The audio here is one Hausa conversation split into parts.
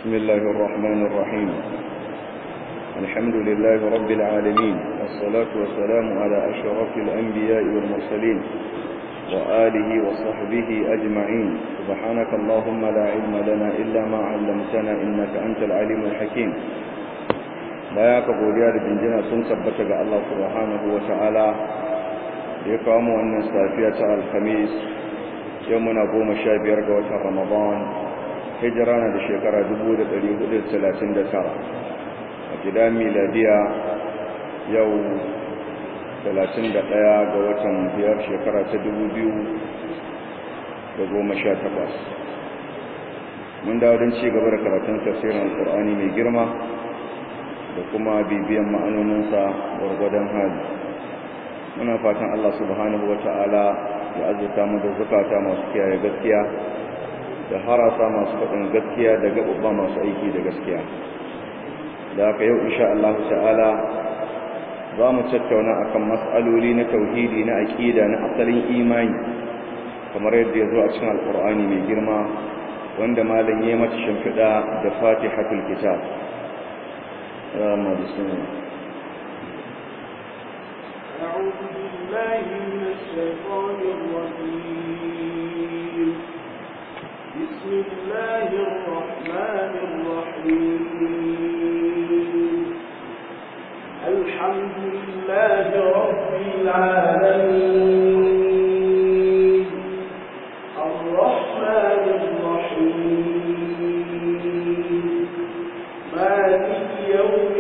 بسم الله الرحمن الرحيم الحمد لله رب العالمين والصلاة والسلام على أشرف الأنبياء والمرسلين وآله وصحبه أجمعين سبحانك اللهم لا علم لنا إلا ما علمتنا إنك أنت العليم الحكيم baya ka godiya da jinjina sun tabbata ga Allah subhanahu wa ta'ala da ya kawo mu wannan safiya ta alhamis yau muna goma sha biyar ga watan ramadan hijira na da shekara 1439 a gida miladiya yau 31 ga watan biyar shekara ta 2018 mun dawo don ci gaba da karatun tafsirin alkur'ani mai girma da kuma bibiyan ma'anoninsa gwargwadon hali muna fatan Allah subhanahu wa ta'ala ya azurta mu da zukata masu kiyaye gaskiya da harasa masu faɗin gaskiya da gaɓuɓɓa masu aiki da gaskiya da haka yau insha Allah ta'ala za mu tattauna akan mas'aloli na tauhidi na aƙida na asalin imani kamar yadda ya zo a cikin alƙur'ani mai girma wanda malam ya mata shimfiɗa da fatihatul kitab اللهم بسم الله أعوذ بالله من الشيطان الرجيم بسم الله الرحمن الرحيم الحمد لله رب العالمين الرحمن الرحيم مالك يوم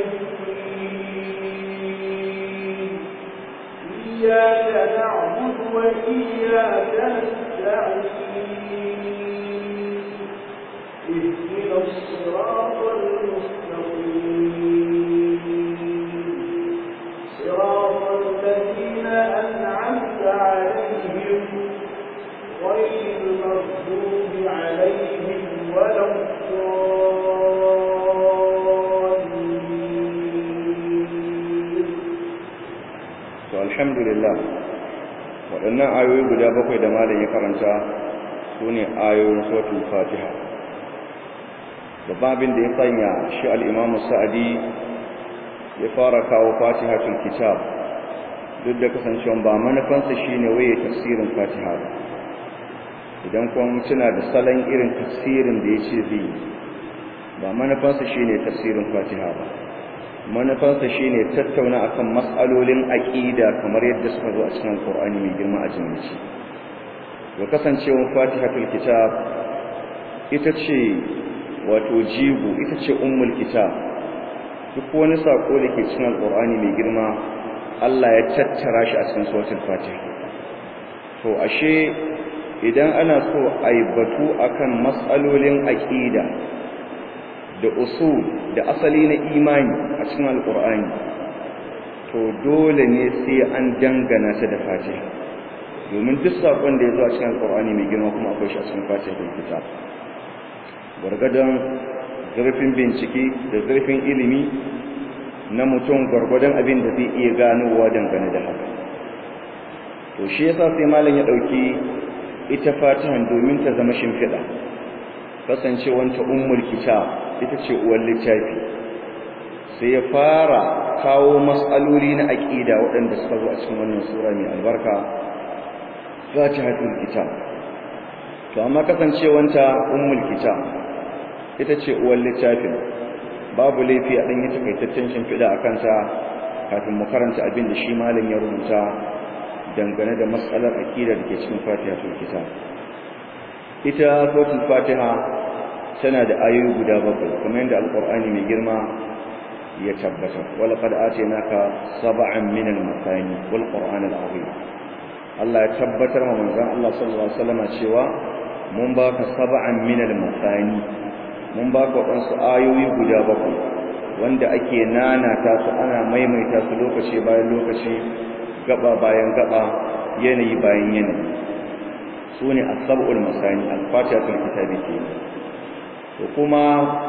الدين إياك نعبد وإياك نستعين اهدنا الصراط المستقيم صراط الذين أنعمت عليهم غير المغضوب عليهم ولا الضالين to alhamdulillah waɗannan ayoyi guda bakwai da malam ya karanta su ne ayoyin suratul fatiha babban abin da ya sanya shi al'imamu sa'adi ya fara kawo fatihatul kitab duk da kasancewa ba manufansa shi ne waye tafsirin fatiha ba idan kun tuna da salon irin tafsirin da ya ce zai ba manufansa shi ne tafsirin fatiha ba manufansa shi ne tattauna akan matsalolin aƙida kamar yadda suka zo a cikin alƙur'ani mai girma a jimici ga kasancewar fatihatul kitab ita ce wato jigo ita ce ummul kitab duk wani sako da ke cikin alƙur'ani mai girma Allah ya tattara shi a cikin suratul fatiha to ashe idan ana so a yi batu akan matsalolin aƙida da usul da asali na imani a cikin alkur'ani to dole ne sai an dangana ta da fatiha domin duk sakon da ya zo a cikin alkur'ani mai girma kuma akwai shi a cikin fatiha da kitab gwargwadon zurfin bincike da zurfin ilimi na mutum gwargwadon abin da zai iya ganowa dangane da haka to shi yasa sai malam ya dauki ita fatihan domin ta zama shimfiɗa kasancewanta ummul kitab ita ce uwar littafi sai ya fara kawo matsaloli na aƙida waɗanda suka zo a cikin wannan sura mai albarka fatihatul kitab to amma kasancewanta ummul kitab ita ce uwar littafin babu laifi a ɗanyi takaitaccen shimfiɗa a kanta kafin mu karanta abin da shi malam ya rubuta dangane da matsalar aƙida da ke cikin fatihatul kitab ita suratul fatiha tana da ayoyi guda bakwai kamar yadda alqur'ani mai girma ya tabbata wala qad atainaka sab'an min al-mathani wal qur'an al-azim Allah ya tabbatar ma manzon Allah sallallahu alaihi wasallam cewa mun baka sab'an min al-mathani mun baka wadansu ayoyi guda bakwai wanda ake nanata su ana maimaita su lokaci bayan lokaci gaba bayan gaba yanayi bayan yanayi sune as-sab'ul masani al-fatihatul kitabi kenan to kuma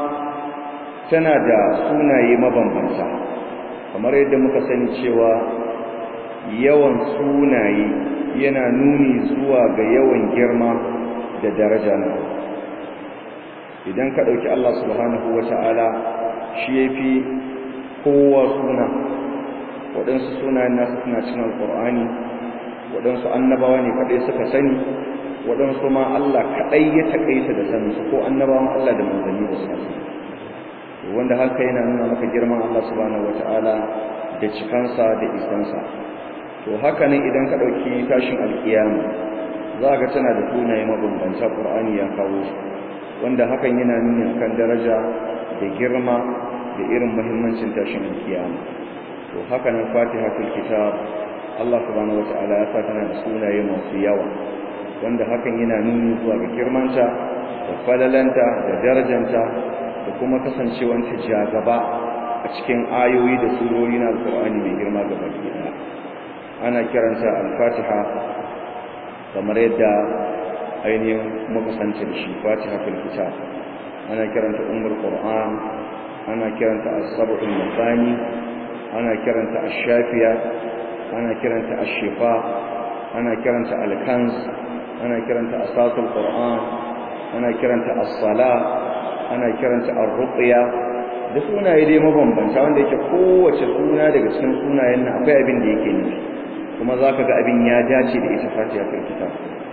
tana da sunaye mabambanta kamar yadda muka sani cewa yawan sunaye yana nuni zuwa ga yawan girma da daraja na idan ka ɗauki Allah subhanahu wa ta'ala shi ya fi kowa suna waɗansu sunayen nasu suna cin alƙur'ani waɗansu annabawa ne kaɗai suka sani waɗansu ma Allah kaɗai ya taƙaita da saninsu ko annabawan Allah da manzanni da suka sani wanda haka yana nuna maka girman Allah subhanahu wa ta'ala da cikansa da isansa to haka ne idan ka ɗauki tashin alƙiyama za ga tana da sunaye mabambanta ƙur'ani ya kawo su wanda hakan yana nuni akan daraja da girma da irin muhimmancin tashin alƙiyama to haka nan fatihatul kitab Allah subhanahu wata'ala ya sa tana da sunaye masu yawa wanda hakan yana nuni zuwa ga girmanta da falalanta da darajanta da kuma kasancewanta jagaba a cikin ayoyi da surori na alƙur'ani mai girma gaba ɗaya ana kiranta al-fatiha kamar yadda ainihin muka sanci da shi fatiha fil kitab ana kiranta ummul qur'an ana kiranta as-sab'ul masani ana kiranta ash-shafiya ana kiranta ash-shifa ana kiranta al-kanz ana kiranta asasul qur'an ana kiranta as-sala ana kiranta ar-ruqya da sunaye dai mabambanta wanda yake kowace suna daga cikin sunayen nan akwai abin da yake nufi kuma za ka ga abin ya dace da ita fatiha fil kitab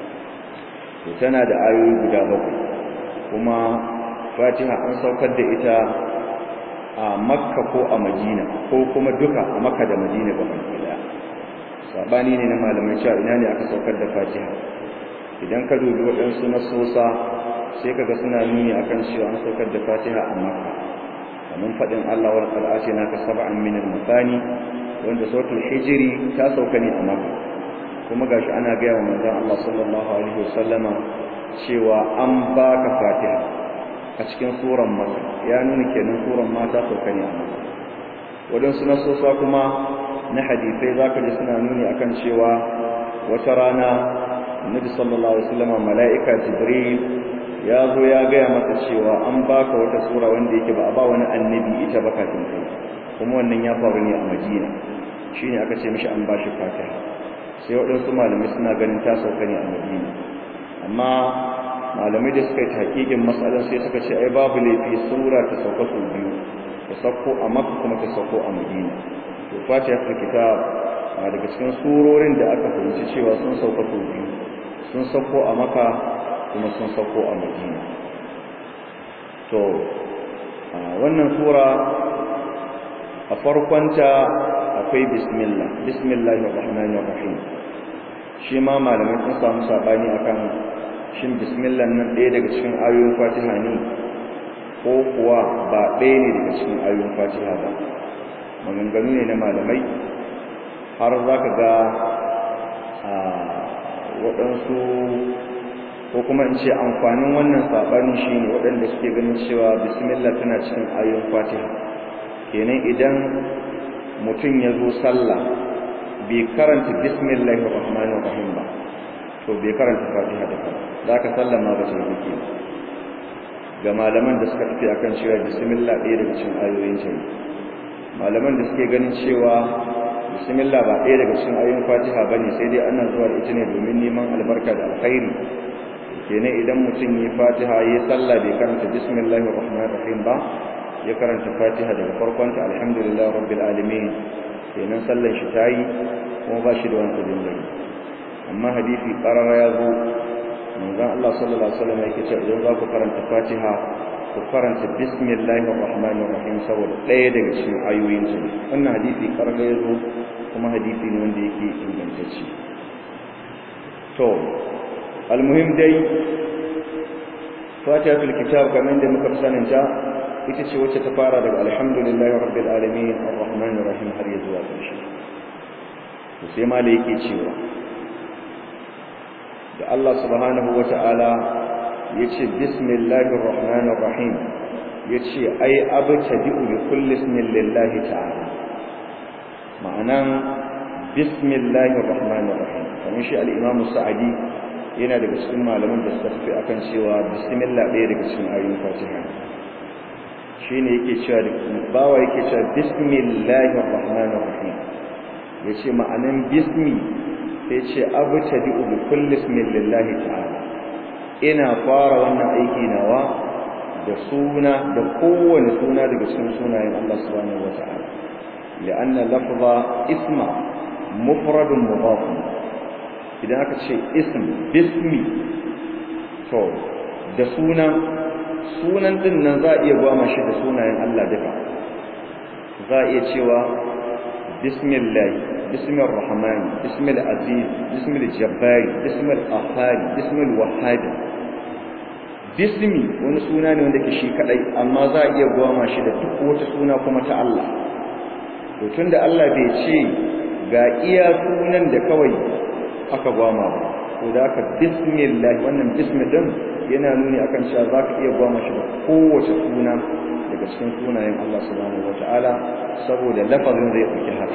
to tana da ayoyi guda bakwai kuma fatiha an saukar da ita a makka ko a madina ko kuma duka a makka da madina ga baki daya sabani ne na malamai cewa ina ne aka saukar da fatiha idan ka dubi waɗansu nasosa sai kaga suna nuni akan cewa an saukar da fatiha a makka kamar faɗin allah wal qur'ani naka sab'an min al-masani wanda sautul hijiri ta sauka ne a maka kuma gashi ana gaya wa manzon Allah sallallahu alaihi wasallama cewa an baka fatiha a cikin suran maka ya nuna kenan suran ma ta sauka ne a maka wadansu nasosa kuma na hadisai zaka ji suna nuni akan cewa wata rana annabi sallallahu alaihi wasallama mala'ika jibril ya zo ya gaya masa cewa an baka wata sura wanda yake ba a ba wani annabi ita ba kafin kai kuma wannan ya faru ne a madina shi ne aka ce mishi an ba shi fatiha sai waɗansu malamai suna ganin ta sauka ne a madina amma malamai da suka yi hakikin matsalar sai suka ce ai babu laifi sura ta sauka sau biyu ta sauko a makka kuma ta sauko a madina to fatiha ta kitab a daga cikin surorin da aka fahimci cewa sun sauka sau biyu sun sauko a makka kuma sun sauko a madina to wannan sura a farkonta akwai bismillah bismillahir rahmanir rahim shi ma malamai sun samu sabani akan shin bismillah nan ɗaya daga cikin ayoyin fatiha ne ko kuwa ba ɗaya ne daga cikin ayoyin fatiha ba maganganu ne na malamai har za ka ga waɗansu ko kuma in ce amfanin wannan saɓani shi ne waɗanda suke ganin cewa bismillah tana cikin ayoyin fatiha kenan idan mutum ya zo sallah bai karanta bismillahir rahmanir rahim ba to bai karanta fatiha da ba za ka sallama ba sai kake ga malaman da suka tafi akan cewa bismillah ɗaya daga cikin ayoyin ta malaman da suke ganin cewa bismillah ba ɗaya daga cikin ayoyin fatiha bane sai dai ana zuwa da ita ne domin neman albarka da alkhairi kenan idan mutum yi fatiha yi sallah bai karanta bismillahir rahmanir rahim ba ya karanta fatiha daga farkonta alhamdulillah rabbil alamin kenan sallan shi tayi kuma ba shi da wani abin da amma hadisi qarara ya zo manzon Allah sallallahu alaihi wasallam yake cewa idan za ku karanta fatiha ku karanta bismillahir rahmanir rahim saboda ɗaya daga cikin ayoyin su wannan hadisi qarara ya zo kuma hadisi ne wanda yake ingantacce to almuhim dai fatihatul kitab kamar da muka sanin ta ita ce wacce ta fara daga alhamdulillahi rabbil alamin arrahmanir rahim har ya zuwa ƙarshe to sai ma da yake cewa da Allah subhanahu wata'ala yace bismillahir rahmanir rahim yace ai abtadi'u bi kulli ismin lillahi ta'ala ma'anan bismillahir rahmanir rahim kamar shi al-imam sa'adi yana daga cikin malaman da suka tafi akan cewa bismillah ɗaya daga cikin ayoyin fatiha shine yake cewa bawa yake cewa bismillahir rahmanir rahim yace ma'anan bismi sai ce abtadi'u bi kulli ismin lillahi ta'ala ina fara wannan aiki nawa da suna da kowane suna daga cikin sunayen Allah subhanahu wata'ala li'anna lafza isma mufradun mudaf idan aka ce ism bismi to da suna sunan din nan za a iya gwama shi da sunayen Allah duka za a iya cewa bismillah bismir rahman bismil aziz bismil jabbar bismil qahhar bismil wahhab bismi wani suna ne wanda ke shi kadai amma za a iya gwama shi da duk wata suna kuma ta Allah to tunda Allah bai ce ga iya sunan da kawai aka gwama ba to da aka bismillah wannan bismi din yana nuni akan cewa za ka iya gwama shi da kowace suna daga cikin sunayen Allah subhanahu wataala saboda lafazin zai ɗauki haka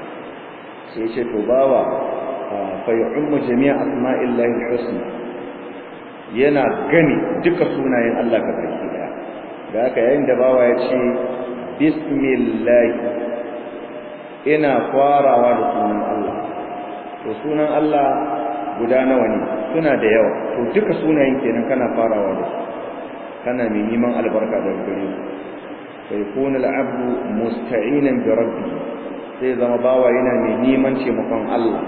sai ce to bawa fa yu'ammu jami'a asma'illahi husna yana gani duka sunayen Allah ga baki daya da haka yayin da bawa ya ce bismillah ina farawa da sunan Allah to sunan Allah guda nawa ne suna da yawa to duka sunayen kenan kana farawa da su kana mai neman albarka daga gare su sai kuna al'abdu musta'inan bi rabbi sai zama bawa yana mai neman taimakon Allah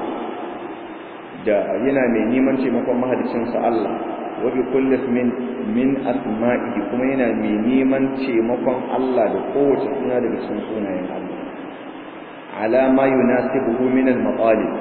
da yana mai neman taimakon mahalicinsa Allah wa bi kulli min min asma'ihi kuma yana mai neman taimakon Allah da kowace suna daga cikin sunayen Allah ala ma yunasibuhu min al-matalib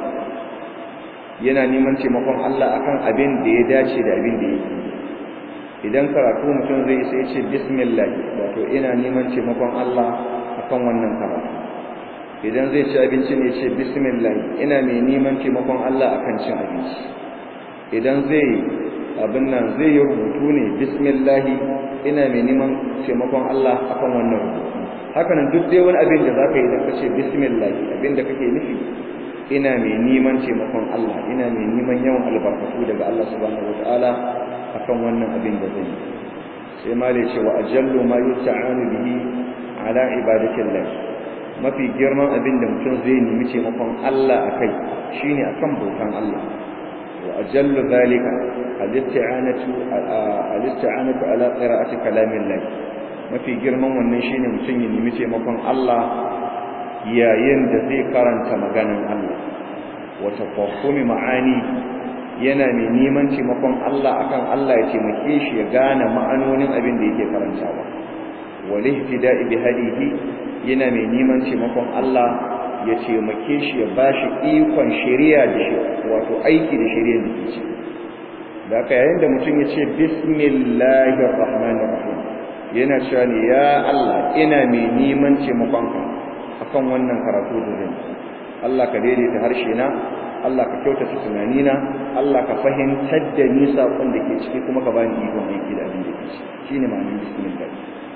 yana neman taimakon Allah akan abin da ya dace da abin da yake idan karatu mutum zai sai ce bismillah wato ina neman taimakon Allah akan wannan karatu idan zai ci abinci ne ce bismillah ina mai neman taimakon Allah akan cin abinci idan zai abin nan zai yi rubutu ne bismillah ina mai neman taimakon Allah akan wannan rubutu haka nan duk dai wani abin da zaka yi idan ka ce bismillah abin da kake nufi ina mai neman taimakon Allah ina mai neman yawan albarkatu daga Allah subhanahu wataala akan wannan abin da zai sai mali ce wa ajallu ma yusta'anu bihi ala ibadatillah mafi girman abin da mutum zai nemi taimakon Allah akai shine akan bautan Allah wa ajallu zalika al-isti'anatu al-isti'anatu ala qira'ati kalamillah mafi girman wannan shine mutum ya nemi taimakon Allah yayin da zai karanta maganan Allah wa tafahumi ma'ani yana mai neman taimakon Allah akan Allah ya taimake shi ya gane ma'anonin abin da yake karantawa wal ihtida'i bi hadihi yana mai neman taimakon Allah ya taimake shi ya bashi ikon shari'a da shi wato aiki da shari'ar da ke da haka yayin da mutum ya ce bismillahir rahmanir rahim yana cewa ne ya Allah ina mai neman taimakon ka akan wannan karatu da zan Allah ka daidaita harshe na Allah ka kyautata tunanina Allah ka fahimtar da ni sakon da ke ciki kuma ka bani ikon aiki da abin da ke ciki shine ma'anar bismillah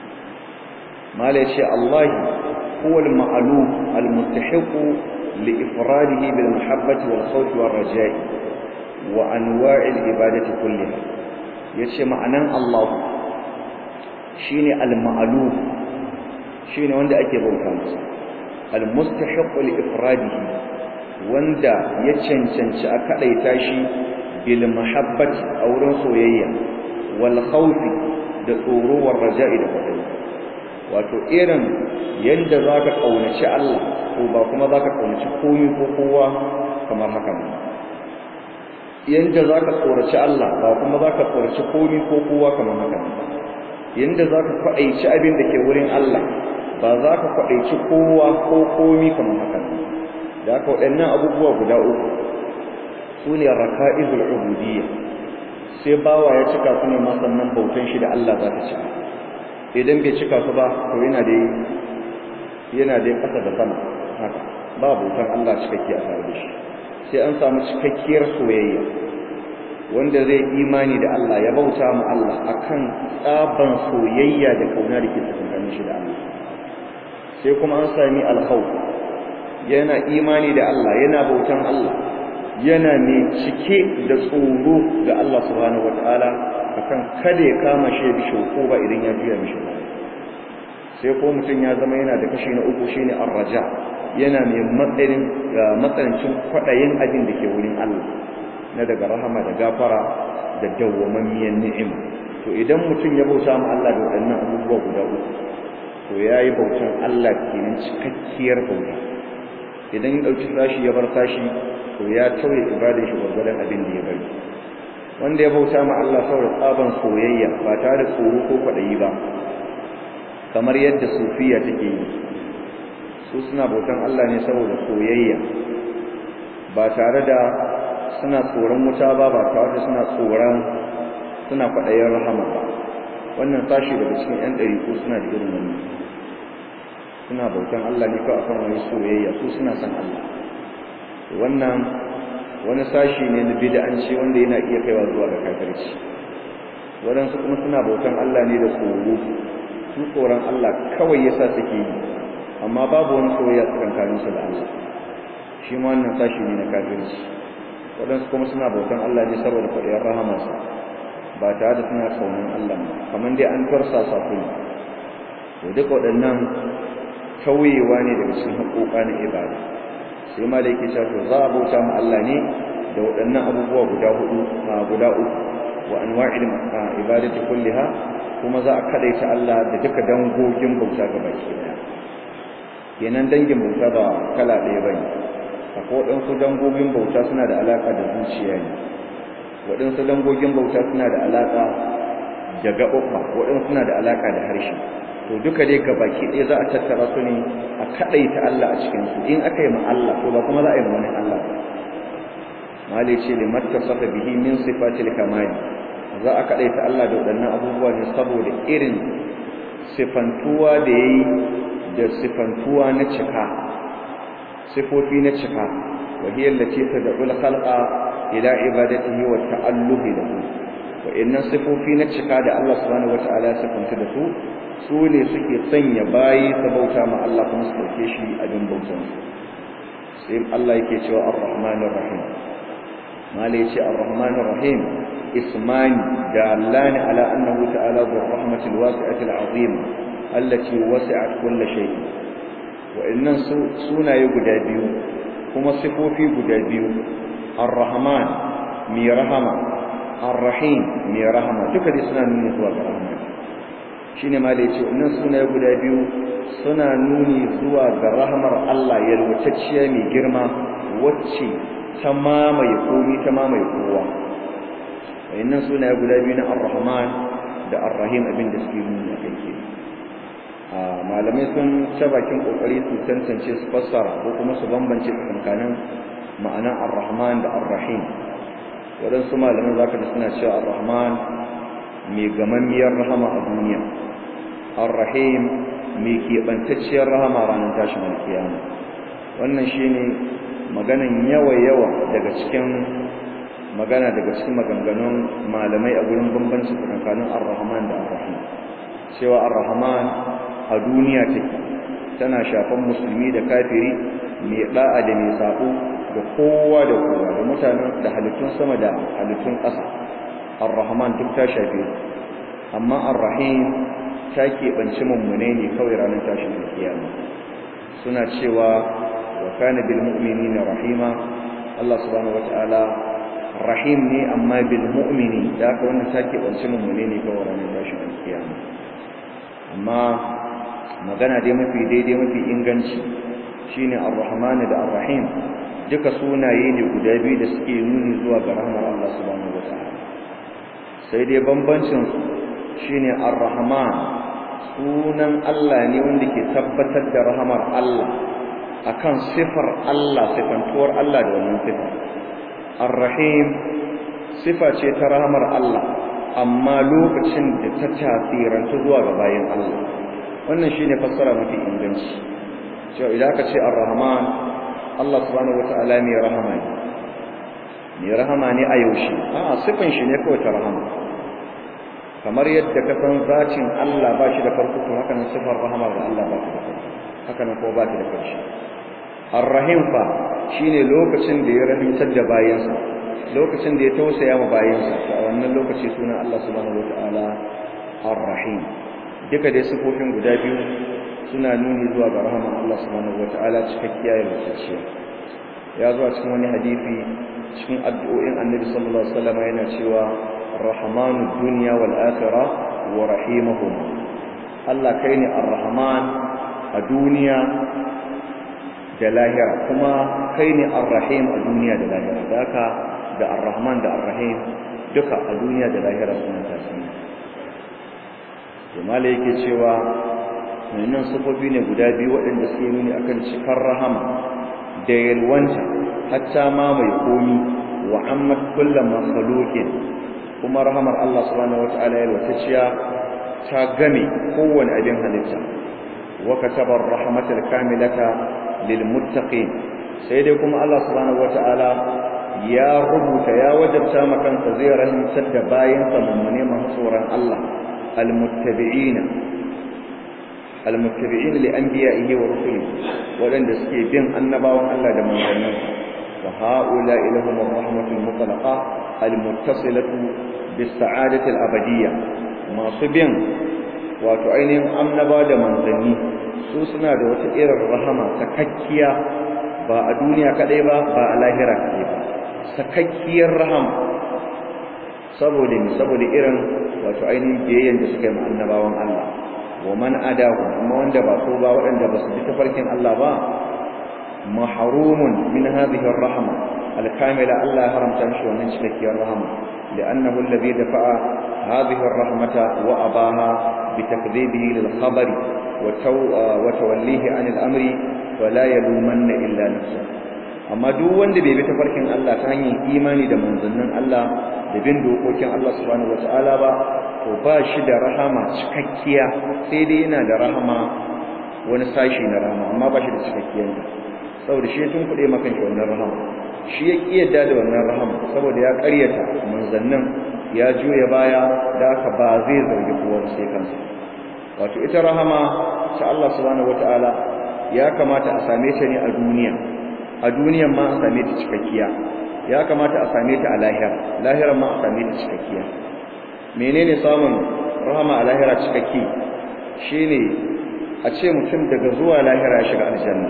mala yace Allah huwa al-ma'luf al-mustahiq li ifradihi bil mahabbati wal khawf wal raja'i wa anwa'i al-ibadati kulliha yace ma'anan Allah shine al-ma'luf shine wanda ake bauta masa al-mustahiq li ifradihi wanda ya cancanci a kadaita shi bil mahabbati a wurin soyayya wal khawfi da tsoro war raja'i da kwadai wato irin yanda zaka kaunaci Allah ko ba kuma zaka kaunaci komai ko kowa kamar haka ba yanda zaka tsoraci Allah ba kuma zaka tsoraci komai ko kowa kamar haka ba yanda zaka kwadaici abin da ke wurin Allah ba za ka kwadaici kowa ko komai kamar haka da haka waɗannan abubuwa guda uku su ne raka'izul ubudiyya sai bawa ya cika su ne ma sannan bautan shi da Allah za ta cika idan bai cika su ba to yana da yana da ƙasa da sama haka ba bautan Allah cikakke a tare da shi sai an samu cikakkiyar soyayya wanda zai imani da Allah ya bauta mu Allah akan tsaban soyayya da kauna da ke tsakanin shi da Allah sai kuma an sami alkhawf yana imani da Allah yana bautan Allah yana mai cike da tsoro ga Allah subhanahu wataala akan kada ya kama shi ya bishe ko ba idan ya juya mishi ba sai ko mutum ya zama yana da kashi na uku shine arraja yana mai matsayin matsanancin kwadayin abin da ke wurin Allah na daga rahama da gafara da dawwamammiyar ni'ima to idan mutum ya bauta ma Allah da waɗannan abubuwa guda uku to yayi bautan Allah kenan cikakkiyar bauta idan ya dauki sashi ya bar sashi to ya tauye ibadar shi gurgurdan abin da ya bari wanda ya bauta ma Allah saboda tsaban soyayya ba tare da tsoro ko kwaɗayi ba kamar yadda sufiya take yi su suna bautan Allah ne saboda soyayya ba tare da suna tsoron wuta ba ba tare da suna tsoron suna kwaɗayin rahama ba wannan sashi daga cikin 'yan ɗari ko suna da irin wannan suna bautan Allah ne kawai akan wani soyayya su suna san Allah wannan wani sashi ne na bid'anci wanda yana iya kaiwa zuwa ga kafirci waɗansu kuma suna bautan Allah ne da tsoro su tsoron Allah kawai yasa suke yi amma babu wani soyayya tsakanin su da Allah shi ma wannan sashi ne na kafirci waɗansu kuma suna bautan Allah ne saboda kwaɗiyar rahamarsa ba tare da suna kaunin Allah ba kamar dai an tarsa sa ne to duk waɗannan tauyewa ne daga cikin haƙoƙa na ibada sai ma da yake cewa to za a bauta ma Allah ne da waɗannan abubuwa guda hudu a guda uku wa anwa'il ibadati kulliha kuma za a kadaita Allah da duka dangogin bauta ga baki daya kenan dangin bauta ba kala ɗaya bane akwai waɗansu dangogin bauta suna da alaka da zuciya ne waɗansu dangogin bauta suna da alaka da gaɓuɓɓa waɗansu suna da alaka da harshe to duka dai ga baki ɗaya za a tattara su ne a kadaita Allah a cikin su in aka yi ma Allah to ba kuma za a yi ma wani Allah mali ce limatta safa bihi min sifatil kamali za a kaɗaita Allah da waɗannan abubuwa ne saboda irin sifantuwa da ya yi da sifantuwa na cika sifofi na cika wahiyar da ce ta daɓul halƙa ila ibadatihi wa ta'alluhi da su wa'annan sifofi na cika da Allah subhanahu wata'ala ya sifanta da su su ne suke sanya bayi ta bauta ma Allah kuma su ɗauke shi abin bautan sai Allah yake cewa ar-rahmanir rahim mala yace ar-rahmanir rahim اسمان دالان على أنه تعالى ذو الرحمة الواسعة العظيمة التي وسعت كل شيء وإن سونا يقدا بيو كما صفوا في قدا بيو الرحمن مي رحمة الرحيم مي رحمة تكدي سنة نوني زوا الرحمن shine ma da yace wannan suna guda biyu suna nuni zuwa ga rahmar Allah yalwatacciya mai girma wacce ta mamaye komi ta mamaye kowa wayannan sunaye guda biyu na ar-rahman da ar-rahim abin da suke nuni a kai ke malamai sun ta bakin kokari su tantance su fassara ko kuma su bambance tsakanin ma'anan ar-rahman da ar-rahim waɗansu malaman zaka da suna cewa ar-rahman mai gamammiyar rahama a duniya ar-rahim mai keɓantacciyar rahama ranar tashin alkiyama wannan shine maganan yawa-yawa daga cikin magana daga cikin maganganun malamai a gurin bambanci tsakanin ar-rahman da ar-rahim cewa ar-rahman a duniya take tana shafan musulmi da kafiri mai da'a da mai sako da kowa da kowa da mutanen da halittun sama da halittun ƙasa ar-rahman duk ta shafe amma ar-rahim ta keɓanci mummune ne kawai ranar tashin kiyama suna cewa wa kana bil mu'minina rahima Allah subhanahu wataala rahim ne amma bil mu'mini da aka wannan take bance mummune ne kawai ranar tashin kiyama amma magana dai mafi daidai mafi inganci shine ar-rahman da ar-rahim duka sunaye ne guda biyu da suke nuni zuwa ga rahmar Allah subhanahu wataala sai dai bambancin su shine ar-rahman sunan Allah ne wanda ke tabbatar da rahmar Allah akan sifar Allah sifantuwar Allah da wannan sifar Ar-Rahim sifa ce ta rahamar Allah amma lokacin da ta tasiranta zuwa ga bayan Allah wannan shine fassara mafi inganci cewa idan aka ce Ar-Rahman Allah subhanahu wata'ala mai rahama ne mai rahama ne a yaushe a'a sifan shi ne kawai ta rahama kamar yadda ka san zacin Allah ba shi da farko to haka nan sifar rahama ga Allah ba ta da farko haka nan ko ba ta da ƙarshe Ar-Rahim fa shine lokacin da ya rahimtar da bayansa lokacin da ya tausaya ma bayansa a wannan lokaci sunan Allah subhanahu wataala Ar-Rahim duka dai sifofin guda biyu suna nuni zuwa ga rahman Allah subhanahu wataala cikakkiya ya mutacciya ya zo a cikin wani hadisi cikin addu'o'in Annabi sallallahu alaihi wasallam yana cewa rahmanud dunya wal akhirah wa rahimuhum Allah kai ne ar-rahman a duniya da lahira kuma kai ne ar-rahim a duniya da lahira haka da ar-rahman da ar-rahim duka a duniya da lahira suna tasiri jama'a yake cewa wannan sufofi ne guda biyu waɗanda suke nuni akan cikar rahama da yalwanta hatta ma mai komi wa ammat kullum makhluqin kuma rahamar Allah subhanahu wataala yalwatacciya ta game kowane abin halitta wa kataba rahmatal kamilata lil muttaqin sai dai kuma Allah subhanahu wataala ya rubuta ya wajabta makansa zai rahimtar da bayansa mummune masu tsoron Allah almuttabi'ina almuttabi'ina li anbiya'ihi wa rusulihi wadanda suke bin annabawan Allah da manzannin wa haula ilahum rahmatul mutlaqa almuttasilatu bis sa'adati al-abadiyya masu bin wato ainihin annaba da manzanni su suna da wata irin rahama sakakkiya ba a duniya kadai ba ba a lahira kadai ba sakakkiyar rahama saboda mi saboda irin wato ainihin biyayyen da suka yi ma annabawan Allah wa man adahu amma wanda ba so ba waɗanda ba su bi tafarkin Allah ba mahrumun min hadhihi ar-rahma al-kamila Allah ya haramta mishi wannan cikakkiyar rahama لأنه الذي دفع هذه الرحمة وأباها بتكذيبه للخبر وتو وتوليه عن الأمر فلا يلومن إلا نفسه amma duk wanda bai bi tafarkin Allah ta hanyar imani da manzannin Allah da bin dokokin Allah subhanahu wataala ba to ba shi da rahama cikakkiya sai dai yana da rahama wani sashi na rahama amma ba shi da cikakkiyar da saboda shi tun kuɗe makan shi wannan rahama shi ya kiyarda da wannan rahama saboda ya ƙaryata manzannin ya juya baya da aka ba zai zargi kowa sai kansa wato ita rahama ta Allah subhanahu wataala ya kamata a same ta ne a duniya a duniyan ma a same ta cikakkiya ya kamata a same ta a lahira lahiran ma a same ta cikakkiya menene samun rahama a lahira cikakki shine a ce mutum daga zuwa lahira ya shiga aljanna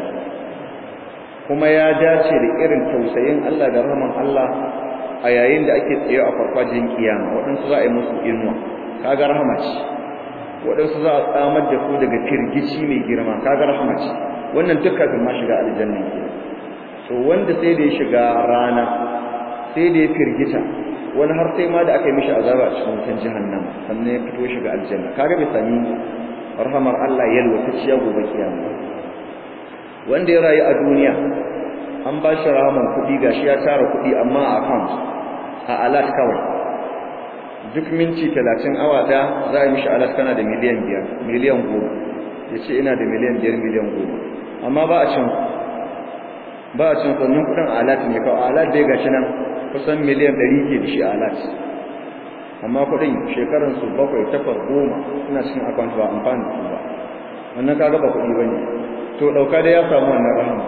kuma ya dace da irin tausayin Allah da rahaman Allah a yayin da ake tsaye a farfajin kiyama waɗansu za a yi musu inuwa kaga rahama ce waɗansu za a tsamar da su daga firgici mai girma kaga rahama ce wannan duk kafin ma shiga aljanna ke to wanda sai da ya shiga rana sai da ya firgita wani har sai ma da aka yi mishi azaba a cikin wutan jahannama sannan ya fito shiga aljanna kaga bai sami rahamar Allah yalwatacciya gobe kiyama wanda ya rayu a duniya an ba shi rahaman kuɗi gashi ya tara kuɗi amma a account a alat kawai duk minti talatin awa ɗaya za a yi mishi alat kana da miliyan biyar miliyan goma ya ce ina da miliyan biyar miliyan goma amma ba a cin ba a cin sannan kuɗin alat ne kawai alat dai gashi nan kusan miliyan ɗari ke da shi alat amma kuɗin shekaransu bakwai takwas goma suna cikin account ba amfani da su ba wannan kaga ba kuɗi ba ne to dauka da ya samu wannan rahama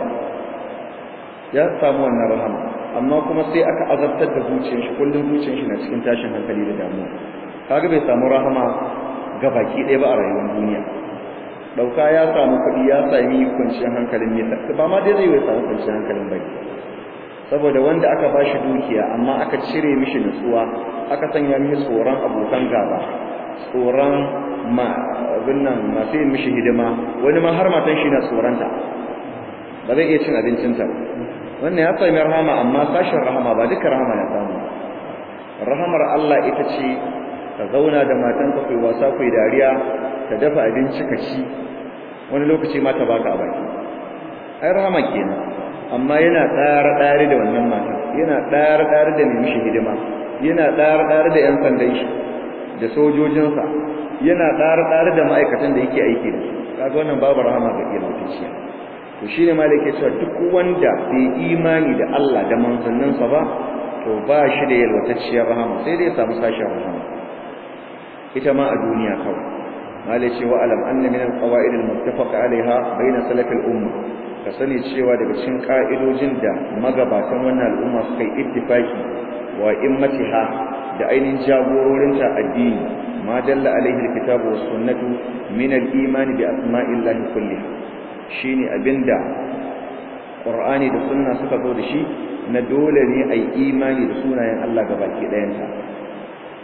ya samu wannan rahama amma kuma sai aka azabtar da zuciyar shi kullun zuciyar shi na cikin tashin hankali da damuwa kaga bai samu rahama ga baki ɗaya ba a rayuwar duniya dauka ya samu kuɗi ya sami kwanciyar hankalin ne ba ma dai zai yi samu kwanciyar hankalin bai saboda wanda aka ba shi dukiya amma aka cire mishi nutsuwa aka sanya mishi tsoron abokan gaba tsoron ma abin nan masu yin mishi hidima wani ma har matan shi na tsoronta ba zai iya cin abincinta wannan ya sami rahama amma sashen rahama ba duka rahama ya samu rahamar Allah ita ce ka zauna da matanka kai wasa kai dariya ka dafa abinci ka ci wani lokaci ma ta baka a baki ai rahama kenan amma yana tsara tsare da wannan matan yana tsara tsare da mai mishi hidima yana tsara tsare da yan sandan shi da sojojinsa yana tsare-tsare da ma'aikatan da yake aiki da su kaga wannan babu rahama ga ilmutacciya to shine malaka cewa duk wanda bai imani da Allah da manzanninsa ba to ba shi da yalwatacciyar rahama sai dai ya samu sashen rahama ita ma a duniya kawai malai ce wa alam anna min alqawaid almuttafaq alaiha bayna salaf al-umma ka sani cewa daga cikin ka'idojin da magabatan wannan al'umma suka yi ittifaki wa immatiha da ainihin jagororinta addini ma dalla alaihi alkitabu was sunnatu min al-iman bi asma'illahi kulliha shine abinda qur'ani da sunna suka zo da shi na dole ne ai imani da sunayen Allah gabaki ɗayansa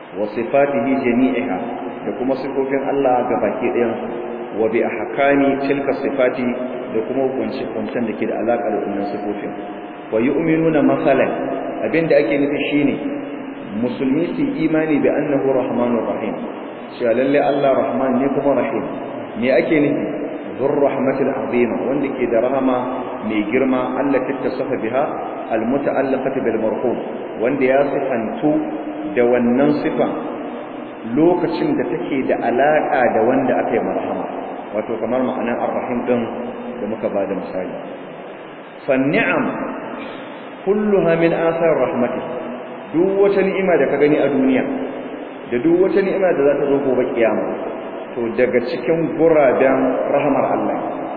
wa sifatihi jami'iha da kuma sifofin Allah ga baki ɗayan wa bi ahkami tilka sifati da kuma hukunci hukuncen da ke da alaƙa da wannan sifofin wa yu'minuna masalan abinda ake nufi shine musulmi su imani bi annahu rahmanur rahim cewa lalle Allah rahman ne kuma rahim me ake nufi zur rahmatul azima wanda ke da rahama mai girma Allah ta tasafa biha al muta'allaqati bil marhum wanda ya sifantu da wannan sifan lokacin da take da alaka da wanda aka yi marhama wato kamar ma'anar ar-rahim din da muka bada misali fa ni'am kulluha min athar rahmatih duk wata ni'ima da ka gani a duniya da duk wata ni'ima da za ta zo gobe kiyama to daga cikin guraben rahmar Allah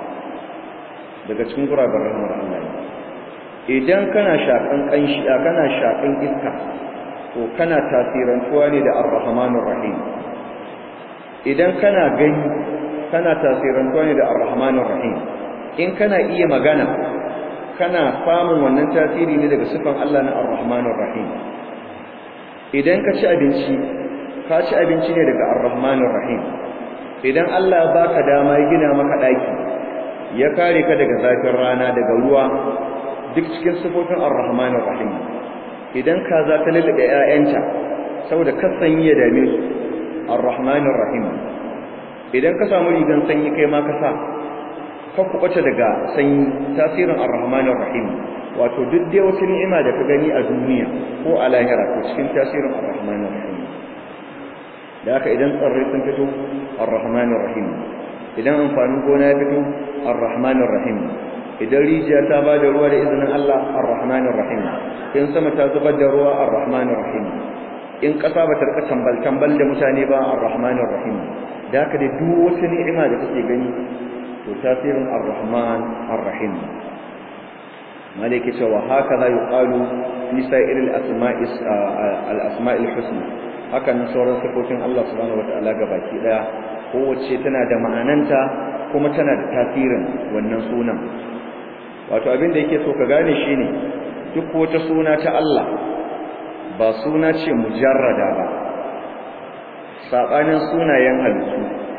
daga cikin guraben rahmar Allah idan kana shakan kanshi kana shakan iska to kana tasirantuwa ne da ar-rahmanur rahim idan kana gani kana tasirantuwa ne da ar-rahmanur rahim in kana iya magana kana samun wannan tasiri ne daga sifan Allah na ar-rahmanur rahim idan ka ci abinci ka ci abinci ne daga ar-rahmanur rahim idan Allah ya baka dama ya gina maka daki ya kare ka daga zafin rana daga ruwa duk cikin sifofin ar-rahmanur rahim idan ka za ta lulluɓe ƴaƴanta saboda kasan ya dame su ar-rahmanur rahim idan ka samu rigan sanyi kai ma ka sa ka kubace daga sanyi tasirin ar-rahmanur rahim wato duk dai wata ni'ima da ka gani a duniya ko a lahira to cikin tasirin ar-rahmanir rahim da haka idan tsarrai sun fito ar-rahmanir rahim idan amfanin gona ya fito ar-rahmanir rahim idan rijiya ta ba da ruwa da izinin Allah ar-rahmanir rahim in sama ta zubar da ruwa ar-rahmanir rahim in ƙasa ba ta rika tambal tambal da mutane ba ar-rahmanir rahim da haka dai duk wata ni'ima da kake gani to tasirin ar-rahman ar-rahim malaka cewa haka za yuqalu fi sa'ir al-asma'i al-asma'i al-husna haka nan sauran sifofin Allah subhanahu wataala gabaki daya kowace tana da ma'ananta kuma tana da tasirin wannan sunan wato abin da yake so ka gane shine duk wata suna ta Allah ba suna ce mujarrada ba sabanin sunayen halittu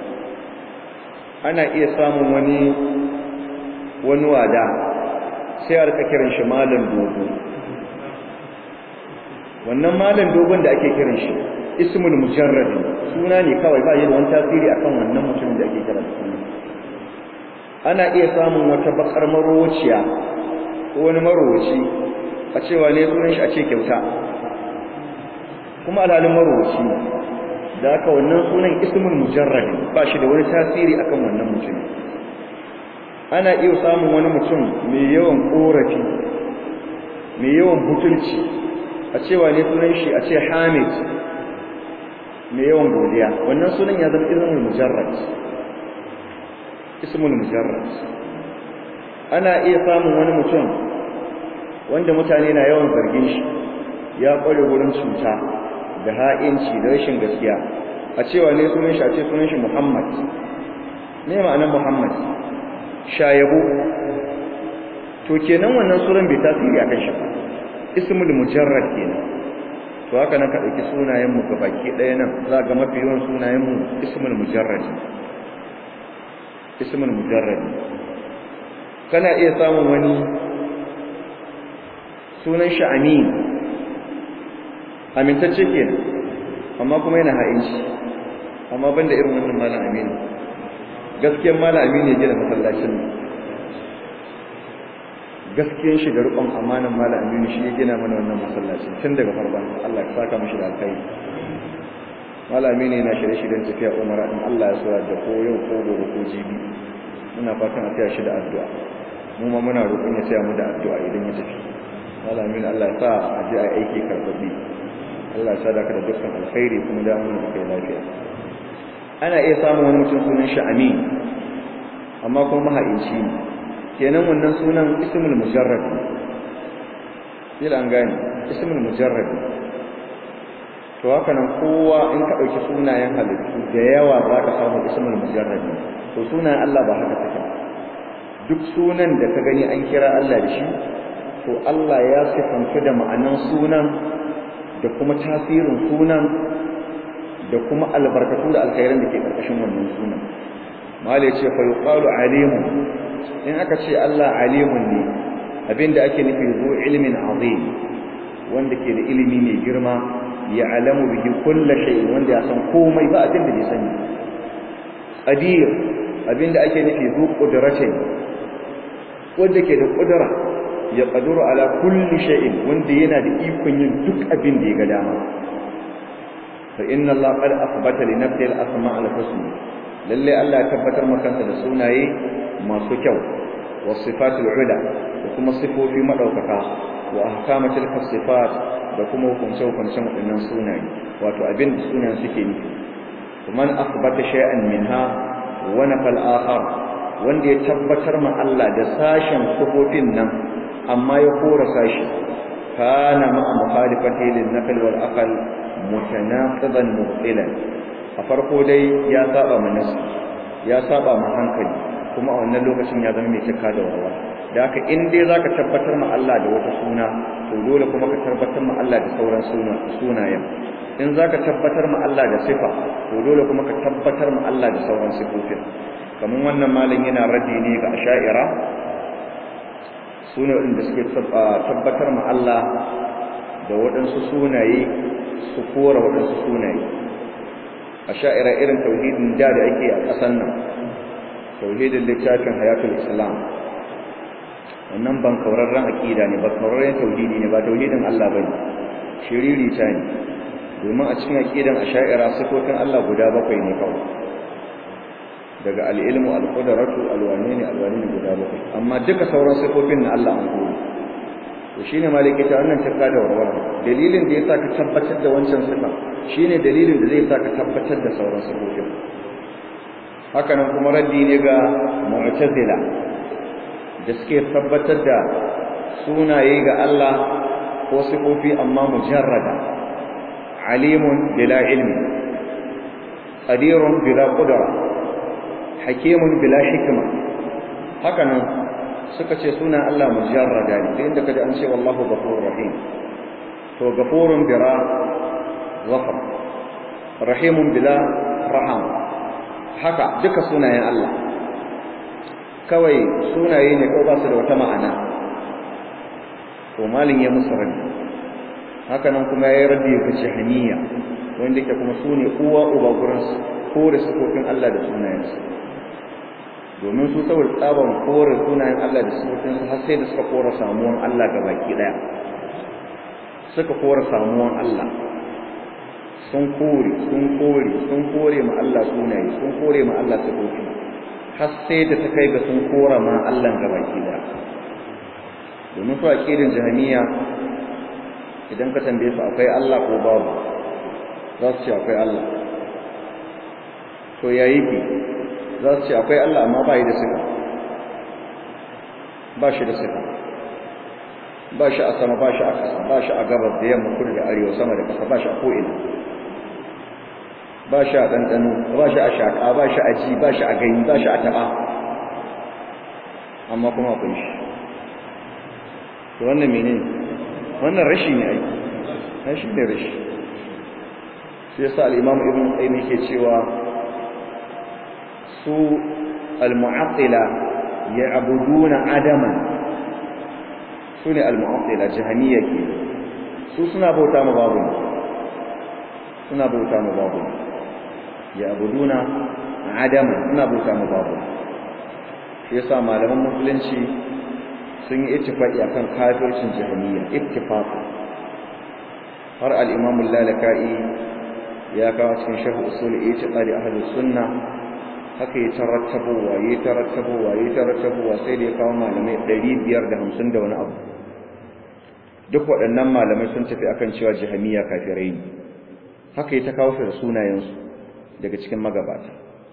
ana iya samun wani wani wada sai a rika kiran shi malam dogo wannan malam dogon da ake kiran shi ismul mujarrad suna ne kawai ba yi da wani tasiri akan wannan mutumin da ake kira da suna ana iya samun wata bakar marociya ko wani marowaci a cewa ne sunan shi a ce kyauta kuma alhalin marowaci da haka wannan sunan ismul mujarrad ba shi da wani tasiri akan wannan mutum ana iya samun wani mutum mai yawan korafi mai yawan butulci a cewa ne sunan shi a ce hamid mai yawan godiya wannan sunan ya zama ismul mujarrad ismul mujarrad ana iya samun wani mutum wanda mutane na yawan zargin shi ya kware wurin cuta da ha'inci da rashin gaskiya a cewa ne sunan shi a ce sunan shi Muhammad ne ma'anar Muhammad shayabo to kenan wannan sunan bai tasiri akan shi ba ismul mujarrad kenan to haka nan ka dauki sunayen mu baki daya nan za ga mafi yawan sunayen mu ismul mujarrad ismul mujarrad kana iya samun wani sunan shi amin amintacce kenan amma kuma yana ha'inci amma banda irin wannan malam amin gaskiyar malam amin ya gina masallacin gaskiyar shi da rukun amanan malam amin shi ya gina mana wannan masallacin tun daga farkon Allah ya saka mishi da alkai malam amin yana shirye-shiryen tafiya umara in Allah ya sura da ko yau ko gobe ko jibi muna fatan a tsaya shi da addu'a mu ma muna roƙon ya tsaya mu da addu'a idan ya tafi malam amin Allah ya sa a ji a aiki karbabi Allah ya sadaka da dukkan alkhairi kuma da mun da kai lafiya ana iya samun wani mutum sunan shi amin amma kuma mahaici ne kenan wannan sunan ismul mujarrad kila an gane ismul mujarrad to haka nan kowa in ka dauki sunayen halittu da yawa za ka samu ismul mujarrad to sunayen Allah ba haka take duk sunan da ka gani an kira Allah da shi to Allah ya sifanta da ma'anan sunan da kuma tasirin sunan da kuma albarkatu da alkhairan da ke karkashin wannan sunan mala yace fa yuqalu alimun in aka ce Allah alimun ne abinda ake nufi zu ilmin azim wanda ke da ilimi mai girma ya alamu bihi kullu shay wanda ya san komai ba abinda bai sani qadir abinda ake nufi zu qudratin wanda ke da kudura ya qaduru ala kulli shay'in wanda yana da ikon yin duk abin da ya ga dama fa inna Allah qad athbata li nafsihi al-asma' al-husna lalle Allah ya tabbatar maka da sunaye masu kyau was sifatul ula da kuma sifofi madaukaka wa ahkama tilka sifat da kuma hukunce hukuncen waɗannan sunaye wato abin da sunayen suke nufi man athbata shay'an minha wa nafal akhar wanda ya tabbatar ma Allah da sashen sifofin nan amma ya kora sashi kana ma mukhalifati lin naql wal aql mutanaqidan mubtilan a farko dai ya saba ma nasu ya saba ma hankali kuma a wannan lokacin ya zama mai cika da warwa da haka in dai zaka tabbatar ma Allah da wata suna to dole kuma ka tabbatar ma Allah da sauran sunayen in zaka tabbatar ma Allah da sifa to dole kuma ka tabbatar ma Allah da sauran sifofin kamar wannan malin yana raddi ne ga asha'ira sune inda suke tabbatar ma Allah da waɗansu sunaye su kora waɗansu sunaye asha'ira irin tauhidin da da ake a ƙasar nan tauhidin littafin hayatul islam wannan ban kaurarren aqida ne ba kaurarren tauhidi ne ba tauhidin Allah bane shiriri ta ne domin a cikin aqidan asha'ira sifofin Allah guda bakwai ne kawai daga al-ilmu al-qudratu al-wanini al-wanini guda bakwai amma duka sauran sifofin na Allah an kore to shine maliki ta wannan tarka da warwara dalilin da yasa ka tabbatar da wancan sifa shine dalilin da zai sa ka tabbatar da sauran sifofin haka nan kuma raddi ne ga mu'tazila da suke tabbatar da sunaye ga Allah ko sifofi amma mujarrada alimun bila ilmi qadirun bila qudra hakimun bila hikma haka nan suka ce suna Allah mujarrada ne inda kaje an ce wallahu ghafurur rahim to ghafurun bila ghafar rahimun bila raham haka duka sunayen Allah kawai sunaye ne ko ba su da wata ma'ana to malin ya musu raddi haka nan kuma yayi raddi ga jahaniya wanda yake kuma sune uwa uba gurin kore sifofin Allah da sunayensa domin su saboda tsaban kore sunayen Allah da sifofinsa har sai da suka kore samuwan Allah ga baki daya suka kore samuwan Allah sun kore sun kore sun kore ma Allah sunaye sun kore ma Allah sifofi har sai da ta kai ga sun kora ma Allah ga baki daya domin su aqidin jahmiya idan ka tambaye su akwai Allah ko babu za su ce akwai Allah to yayi ki za su ce akwai Allah amma ba yi da sifa ba shi da sifa ba shi a sama ba shi a ƙasa ba shi a gabas da yamma kudu da arewa sama da ƙasa ba shi a ko'ina ba shi a ɗanɗano ba shi a shaƙa ba shi a ji ba shi a gani ba shi a taɓa amma kuma akwai shi to wannan mene wannan rashi ne aiki rashi ne rashi shi yasa al-imam ibn qayyim yake cewa su al-mu'attila ya'buduna adaman su ne al-mu'attila jahaniyya ke su suna bauta ma babu suna bauta ma babu ya'buduna adaman suna bauta ma babu shi yasa malaman musulunci sun yi ittifaqi akan kafircin jahaniyya ittifaq har al-imam al-lalaka'i ya kawo cikin sharh usul i'tiqadi ahlus sunnah haka ya tarattabowa ya tarattabowa ya tarattabowa sai da ya kawo malamai 550 da wani abu duk waɗannan malamai sun tafi akan cewa jahamiya kafirai ne haka ya ta kawo su da sunayensu daga cikin magabata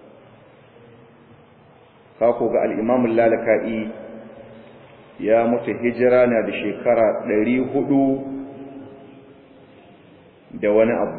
kako ga al-imam lalaka'i ya mutu hijira na da shekara 400 da wani abu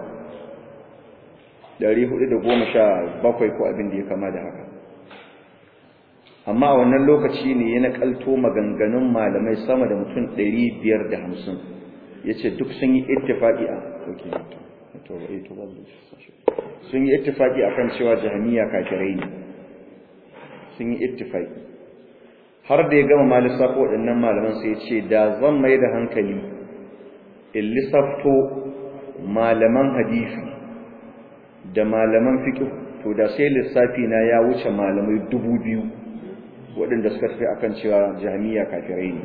Dari hudu da goma sha bakwai ko abin da ya kama da haka amma a wannan lokaci ne ya nakalto maganganun malamai sama da mutum ɗari biyar da hamsin ya ce duk sun yi ittifaƙi a to eh to babu sun yi ittifaki akan cewa jahmiya kafirai ne sun yi ittifaki har da ya gama malisa ko waɗannan malaman sai ya ce da zan mai da hankali in lissafto malaman hadisi da malaman fiqh to da sai lissafi na ya wuce malamai dubu biyu waɗanda suka tafi akan cewa jahmiya kafirai ne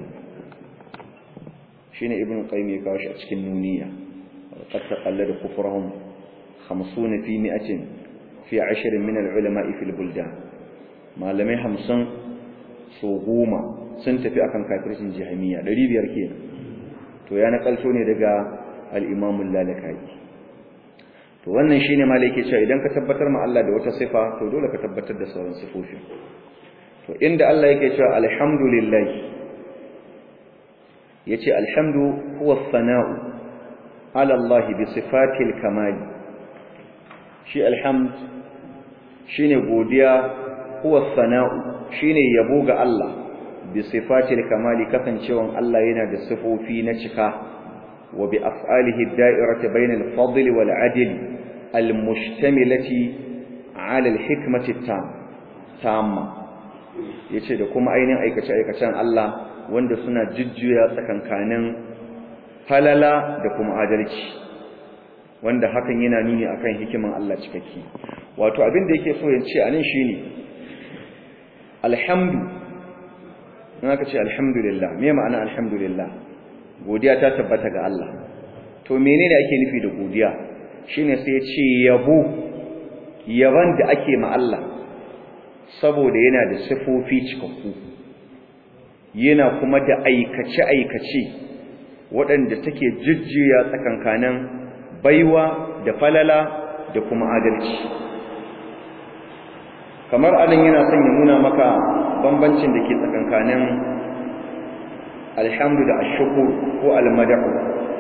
shine ibnu qayyim ya kawo shi a cikin nuniya qad taqallada kufrahum 50 fi 100 fi 10 min al-ulama fi al-buldan malamai 50 so goma sun tafi akan kafircin jahmiya 500 kenan to ya nakalto ne daga al-imam al-lalakai to wannan shine malai yake cewa idan ka tabbatar ma Allah da wata sifa to dole ka tabbatar da sauran sifofi to inda Allah yake cewa alhamdulillah yace alhamdu huwa as-sana'u ala Allah bi sifatil kamal shi alhamd shine godiya huwa as-sana'u shine yabo ga Allah bi sifatil kamali kasancewan Allah yana da sifofi na cika wa bi af'alihi ad-da'irati bayna al-fadl wal 'adl al-mushtamilati 'ala al-hikmati tamma yace da kuma ainihin aikace aikacen Allah wanda suna jujjuya tsakankanin falala da kuma adalci wanda hakan yana nuni akan hikiman Allah cikakke wato abin da yake so ya ce anan shine alhamdu in aka ce alhamdulillah me ma'ana alhamdulillah godiya ta tabbata ga Allah to menene ake nufi da godiya shine sai ya ce yabo yaban da ake ma Allah saboda yana da sifofi cikakku yana kuma da aikace aikace waɗanda take jujjuya tsakankanin baiwa da falala da kuma adalci kamar anan yana son ya nuna maka bambancin da ke tsakankanin alhamdu da ashukur ko almadahu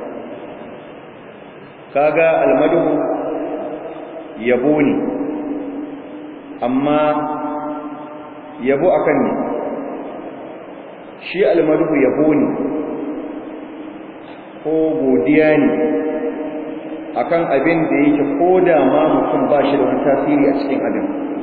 kaga almadahu yabo ne amma yabo akan ne shi almadahu yabo ne ko godiya ne akan abin da yake koda ma mutum ba shi da wani tasiri a cikin abin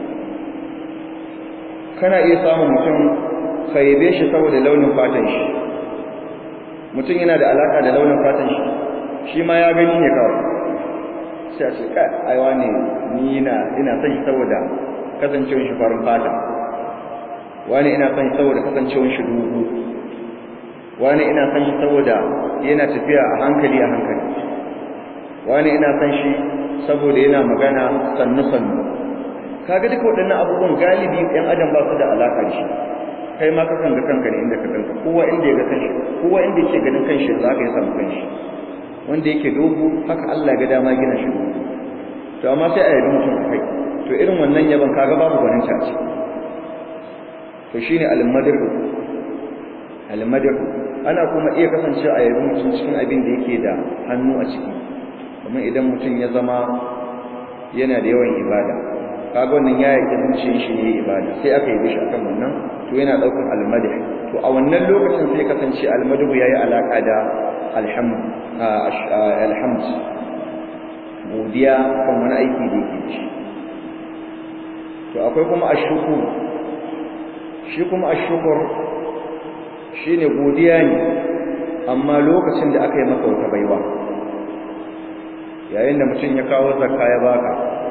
kana iya samun mutum kaibe shi saboda launin fatan shi mutum yana da alaka da launin fatan shi shi ma ya gani ne kawai sai a ce kai aiwa ne ni ina ina son shi saboda kasancewar shi farin fata wani ina son shi saboda kasancewar shi dubu wani ina son shi saboda yana tafiya a hankali a hankali wani ina son shi saboda yana magana sannu sannu kaga duka waɗannan abubuwan galibi ɗan adam ba su da alaƙa da shi kai ma kakan ga kanka ne inda ka kanka kowa inda ya ga kanshi kowa inda yake ganin kanshi za ka yi samu kanshi wanda yake dogo haka Allah ga dama gina shi dogo to amma sai a yabi mutum kai to irin wannan yaban kaga babu gwanin caci to shine al-madhu al-madhu ana kuma iya kasance a yabi mutum cikin abin da yake da hannu a ciki kamar idan mutum ya zama yana da yawan ibada kaga wannan ya yake zuciyar shi ne ibada sai aka yi bishi akan wannan to yana daukan almadh to a wannan lokacin sai kasance almadh yayi alaka da alhamd alhamd godiya kan wani aiki da yake shi to akwai kuma ashkur shi kuma ashkur shine godiya ne amma lokacin da aka yi maka wata baiwa yayin da mutum ya kawo zakka ya baka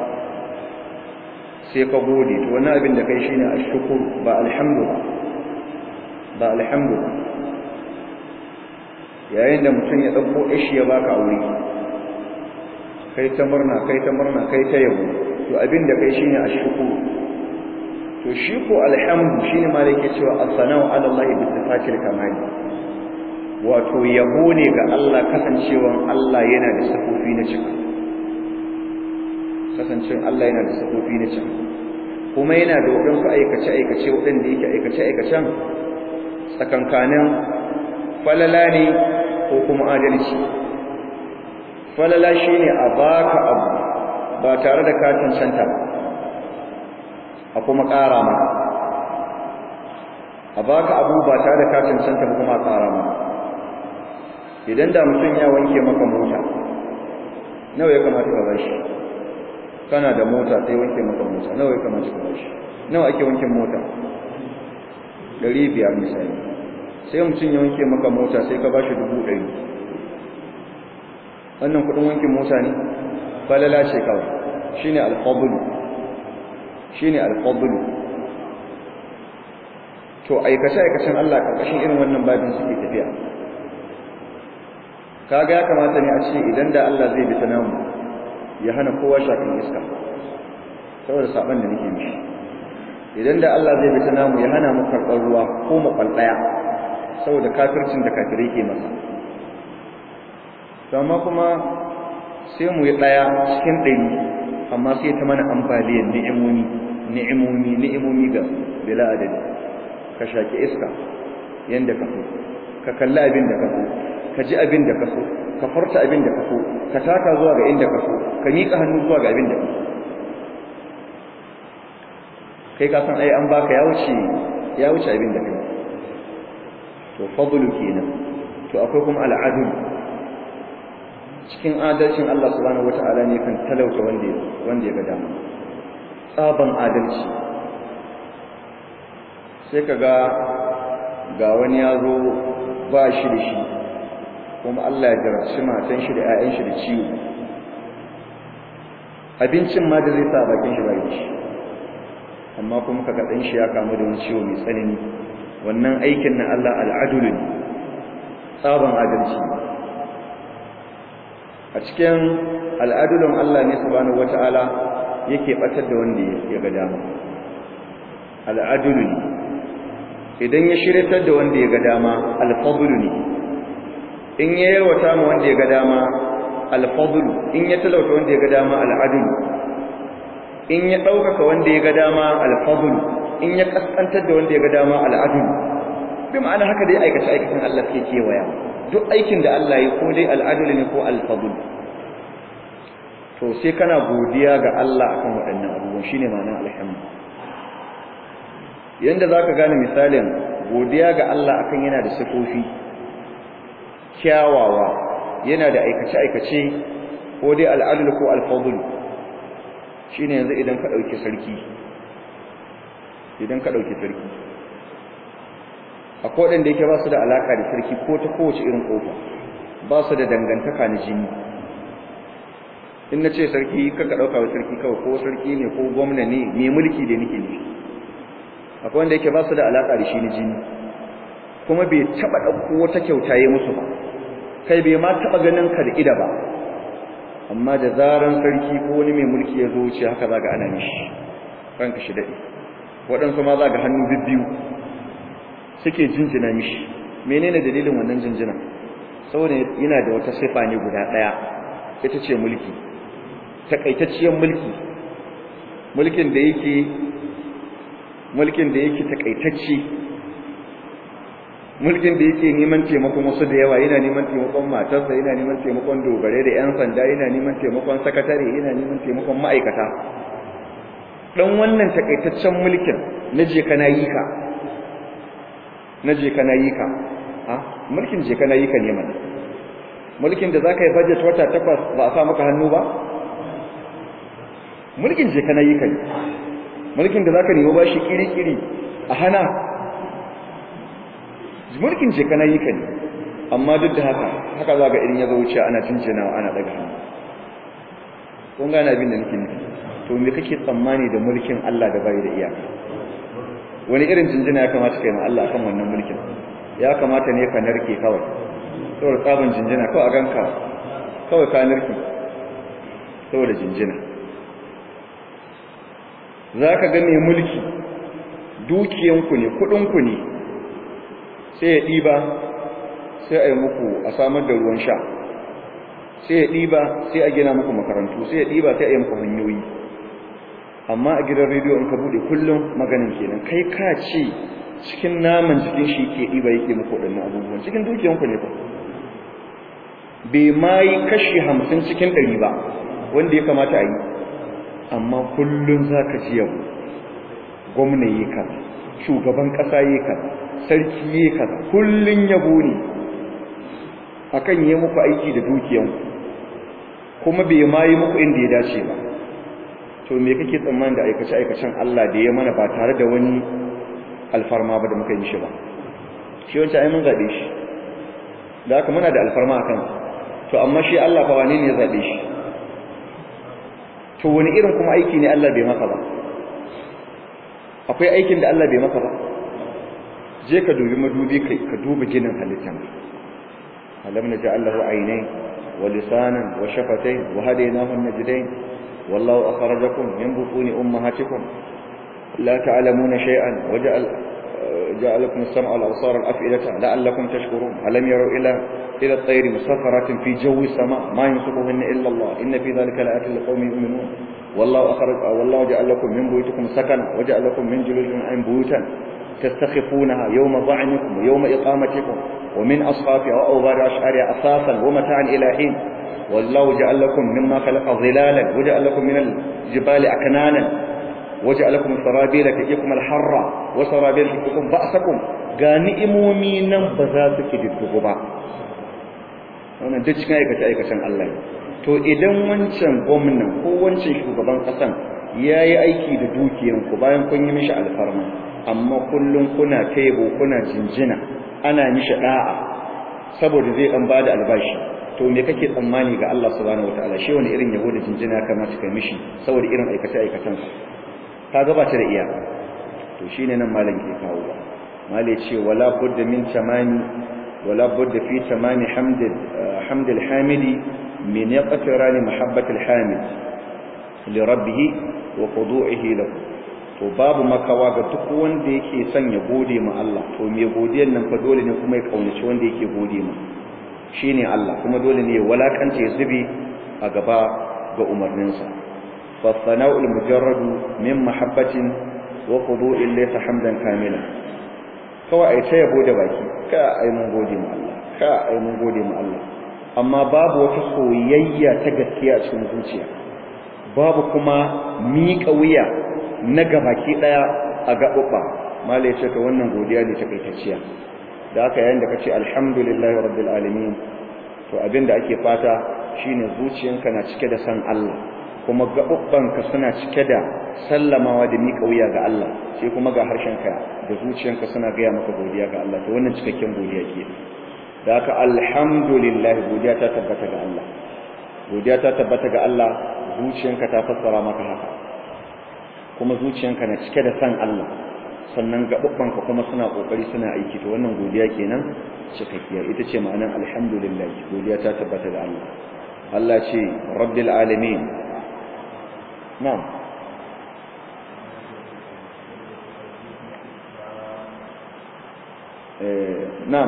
sai ka gode to wani abin da kai shine ashkur ba alhamdu ba alhamdu yayin da mutum ya dauko ishi ya baka aure kai ta murna kai ta murna kai ta yabo to abin da kai shine ashkur to shi ko alhamdu shine ma yake cewa as-sana'u 'ala Allah bi sifatil kamali wato yabo ne ga Allah kasancewan Allah yana da sifofi na cika kasancin Allah yana da sifofi na can kuma yana da waɗansu aikace-aikace waɗanda yake aikace-aikacen tsakankanin falala ne ko kuma adalci falala shi ne a baka abu ba tare da katin canta ba a kuma ƙara maka a baka abu ba tare da katin canta ba kuma ƙara maka idan da mutum ya wanke maka mota nawa ya kamata ka bashi kana da mota sai wanke maka mota nawa ya kamata ka bashi nawa ake wankin mota ɗari biyar misali sai mutum ya wanke maka mota sai ka bashi dubu ɗari wannan kuɗin wankin mota ne falala ce kawai shine alfadlu shine alfadlu to aikace aikacen Allah karkashin irin wannan babin suke tafiya kaga ya kamata ne a ce idan da Allah zai bi ta namu ya hana kowa shafin iska saboda saban da nake mishi idan da Allah zai bi ta namu ya hana mu karɓar ruwa ko mu kwalɗaya saboda kafircin da kafirai ke masa to amma kuma sai mu yi ɗaya cikin ɗari amma sai ta mana ambaliyar ni'imomi ni'imomi ni'imomi ga bila adadi ka shaki iska yanda ka so ka kalli abin da ka so ka ji abin da ka so ka farta abin da ka so ka taka zuwa ga inda ka so ka miƙa hannu zuwa ga abin da ka so kai ka san ai an baka ya wuce ya wuce abin da kai to fadlu kenan to akwai kuma al'adul cikin adalcin Allah subhanahu wata'ala ne kan talauta wanda wanda ya ga dama tsaban adalci sai kaga ga wani ya zo ba shi da shi kuma Allah ya jarabci matan shi da 'ya'yan shi da ciwo abincin ma da zai sa bakin shi bai shi amma kuma kaga dan shi ya kamu da wani ciwo mai tsanani wannan aikin na Allah al'adul ne tsaban adalci a cikin al'adulun Allah ne subhanahu wata'ala yake batar da wanda ya ga dama al'adul ne idan ya shiryatar da wanda ya ga dama al-fadl ne in ya yarwata ma wanda ya ga dama al-fadl in ya talauta wanda ya ga dama al-adl in ya ɗaukaka wanda ya ga dama al-fadl in ya kaskantar da wanda ya ga dama al-adl bi ma'ana haka dai aikace aikacin Allah ke kewaya duk aikin da Allah ya ko dai al-adl ne ko al-fadl to sai kana godiya ga Allah akan waɗannan abubuwan shine ma'anar alhamdu yanda zaka gane misalin godiya ga Allah akan yana da sifofi kyawawa yana da aikace aikace ko dai al-adl ko al-fadl shine yanzu idan ka dauki sarki idan ka dauki sarki akwai wadanda yake ba su da alaka da sarki ko ta kowace irin kofa ba su da dangantaka na jini in na ce sarki kaka dauka wa sarki kawai ko sarki ne ko gwamna ne mai mulki da nake ne akwai wanda yake ba su da alaka da shi na jini kuma bai taba dauko wata kyauta yi musu ba kai bai ma taba ganin ka da ida ba amma da zaran sarki ko wani mai mulki ya zo wuce haka zaga ana mishi ranka shi dade waɗansu ma zaga hannu bibbiyu suke jinjina mishi menene dalilin wannan jinjina saboda yana da wata sifa ne guda ɗaya ita ce mulki takaitacciyar mulki mulkin da yake mulkin da yake takaitacce mulkin da yake neman taimakon wasu da yawa yana neman taimakon matarsa yana neman taimakon dogare da yan sanda yana neman taimakon sakatare yana neman taimakon ma'aikata dan wannan takaitaccen mulkin na je kana yi ka na je kana yi ka ha mulkin je kana yi ka ne mana mulkin da zaka yi budget wata takwas ba a sa maka hannu ba mulkin je kana yi ka ne mulkin da zaka nemi bashi kiri-kiri a hana mulkin je kana yi ka ne amma duk da haka haka za ga irin ya zo wuce ana jinjinawa ana daga hannu kun gane abin da nake nufi to me kake tsammani da mulkin Allah da bai da iyaka wani irin jinjina ya kamata kai ma Allah kan wannan mulkin ya kamata ne ka narke kawai saboda tsabin jinjina kawai a ganka kawai ka narke saboda jinjina za ka ga mai mulki dukiyanku ne kudinku ne sai ya ɗiba sai a yi muku a samar da ruwan sha sai ya ɗiba sai a gina muku makarantu sai ya ɗiba sai a yi muku hanyoyi amma a gidan rediyo in ka buɗe kullum maganin kenan kai ka ce cikin naman jikin shi ke ɗiba yake muku waɗannan abubuwan cikin dukiyanku ne ba bai ma yi kashi hamsin cikin ɗari ba wanda ya kamata a yi amma kullum za ka ji yau gwamna yi kaza shugaban ƙasa yi kaza sarki yi kaza kullum yabo ne akan yi muku aiki da dukiyanku kuma bai ma yi muku inda ya dace ba to me kake tsammanin da aikace aikacen Allah da ya mana ba tare da wani alfarma ba da muka yi shi ba shi wancan ai mun zabe shi da haka muna da alfarma akan to amma shi Allah fa wane ne ya zabe shi to wani irin kuma aiki ne Allah bai maka ba akwai aikin da Allah bai maka ba je ka dubi madubi kai ka dubi ginin halittan alam naj'al lahu aynayn wa lisanan wa shafatayn wa hadaynahu an-najdayn wallahu akhrajakum min butuni ummahatikum la ta'lamuna shay'an waja'al جعلكم السمع والأبصار والأفئدة لعلكم تشكرون ألم يروا إلى إلى الطير مسخرات في جو السماء ما يمسكهن إلا الله إن في ذلك لآيات لقوم يؤمنون والله أخرج والله جعل لكم من بيوتكم سكنا وجعل لكم من جلود الأنعام بيوتا تستخفونها يوم ضعنكم ويوم إقامتكم ومن أصحابها وأوبار أشعارها أساسا ومتاعا إلى حين والله جعل لكم مما خلق ظلالا وجعل لكم من الجبال أكنانا وجعل لكم سرابيل تقيكم الحر وسرابيل تقيكم بأسكم ga ni'imomi nan ba za su kididdigu ba wannan duk cikin aikace aikacen Allah ne to idan wancan gwamnan ko wancan shugaban kasan yayi aiki da dukiyan ku bayan kun yi mishi alfarma amma kullum kuna taibo kuna jinjina ana mishi da'a saboda zai dan bada albashi to me kake tsammani ga Allah subhanahu wataala shi wani irin yabo da jinjina kamata kai mishi saboda irin aikace aikacen sa kaga ba ta da iya to shine nan malam ke kawo ba malai ce wala budda min tamami wala budda fi tamami hamd hamd alhamidi min yaqtirani mahabbat alhamid li rabbih wa khudu'ihi lahu to babu makawa ga duk wanda yake son ya gode ma Allah to me godiyar nan fa dole ne kuma ya kaunaci wanda yake gode ma shine Allah kuma dole ne ya walakanta ya zubi a gaba ga umarninsa fa sana'ul mujarradu min mahabbatin wa khudu'in laysa hamdan kamila kawai ai ta yabo da baki ka ai mun gode ma Allah ka ai mun gode ma Allah amma babu wata soyayya ta gaskiya a cikin zuciya babu kuma miƙa wuya na gabaki daya a gaɓuɓɓa mala ya ce ka wannan godiya ne ta kaitacciya da aka yayin da ka ce alhamdulillahi rabbil alamin to abin da ake fata shine zuciyanka na cike da san Allah kuma gaɓuɓɓanka suna cike da sallamawa da miƙa wuya ga Allah sai kuma ga harshenka da zuciyanka suna gaya maka godiya ga Allah to wannan cikakken godiya ke da aka alhamdulillah godiya ta tabbata ga Allah godiya ta tabbata ga Allah zuciyanka ta fassara maka haka kuma zuciyanka na cike da san Allah sannan gaɓuɓɓanka kuma suna ƙoƙari suna aiki to wannan godiya kenan cikakkiya ita ce ma'anar alhamdulillah godiya ta tabbata ga Allah Allah ce rabbil alamin na'am na'am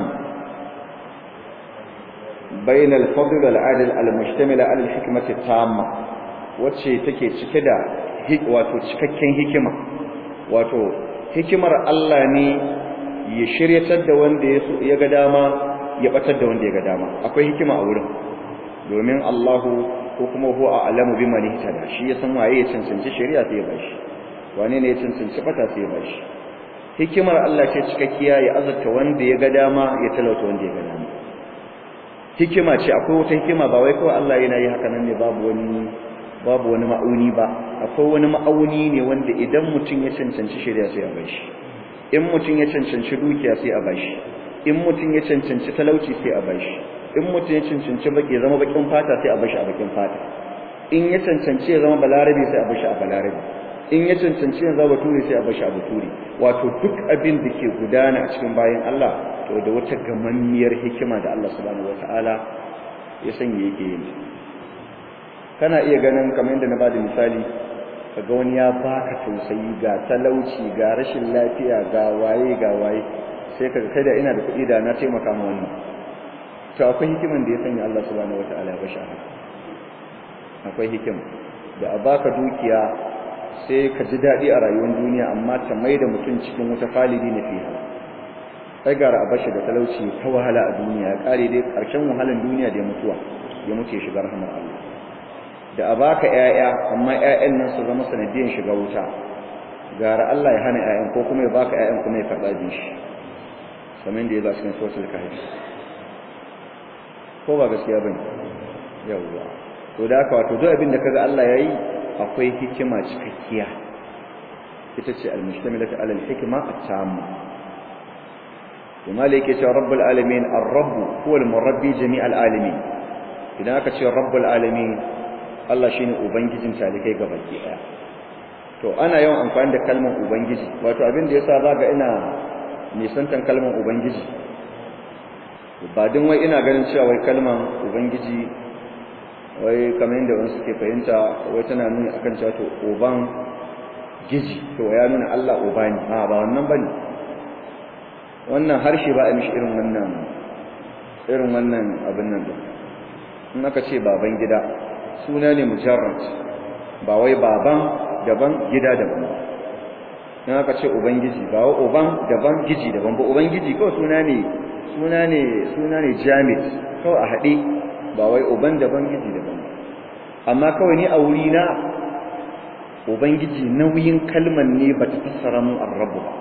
bain al-fadl wal-adl al-mushtamil ala al-hikmati tamma wacce take cike da wato cikakken hikima wato hikimar Allah ne ya shiryatar da wanda ya ga dama ya batar da wanda ya ga dama akwai hikima a wurin domin Allahu ko kuma huwa a'lamu biman ihtada shi ya san waye ya cancanci shari'a sai ya bashi wane ne ya cancanci bata sai ya bashi hikimar Allah ce cikakkiya ya azurta wanda ya ga dama ya talauta wanda ya ga dama hikima ce akwai wata hikima ba wai kawai Allah yana yi haka nan ne babu wani babu wani ma'auni ba akwai wani ma'auni ne wanda idan mutum ya cancanci shari'a sai a bashi in mutum ya cancanci dukiya sai a bashi in mutum ya cancanci talauci sai a bashi in mutum ya cancanci baki zama bakin fata sai a bashi a bakin fata in ya cancanci ya zama balarabe sai a bashi a balarabe in ya cancanci ya zama bature sai a bashi a bature wato duk abin da ke gudana a cikin bayan Allah to da wata gamammiyar hikima da Allah subhanahu wataala ya sanya yake yin kana iya ganin kamar yadda na bada misali kaga wani ya baka tausayi ga talauci ga rashin lafiya ga waye ga waye sai kaga kai da ina da kuɗi da na taimaka ma wannan to akwai hikiman da ya sanya Allah subhanahu wataala ya bashi haka akwai hikima da a baka dukiya sai ka ji daɗi a rayuwar duniya amma ta mai da mutum cikin wata falidi na fiha sai gara a bashi da talauci ta wahala a duniya ya kare dai ƙarshen wahalan duniya da ya mutuwa ya mutu ya shiga rahmar Allah da a baka ƴaƴa amma ƴaƴan nan su zama sanadiyan shiga wuta gara Allah ya hana ƴaƴan ko kuma ya baka ƴaƴan kuma ya karɓa jin shi kamar da ya zo cikin suratul kahf ko ba gaskiya bane yawwa to da haka wato duk abin da kaga Allah yayi akwai hikima cikakkiya ita ce al-mustamilatu ala al-hikma at-tamma kuma yake cewa rabbul alamin ar-rabb huwa al-murabbi jami' al-alamin idan aka ce rabbul alamin Allah shine ubangijin talikai gabaki daya to ana yawan amfani da kalmar ubangiji wato abin da yasa zaga ina nisantan kalmar ubangiji ba din wai ina ganin cewa wai kalmar ubangiji wai kamar yadda wani suke fahimta wai tana nuni akan cewa to uban giji to ya nuna Allah uba ne a ba wannan bane wannan harshe ba a mishi irin wannan irin wannan abin nan din in aka ce baban gida suna ne mujarrad ba wai baban daban gida daban in aka ce ubangiji ba wai uban daban giji daban ba ubangiji kawai suna ne suna ne suna ne jamid kawai a haɗe ba wai uban daban giji daban amma kawai ni a wuri na ubangiji nauyin kalman ne ba ta fassara mun arrabu ba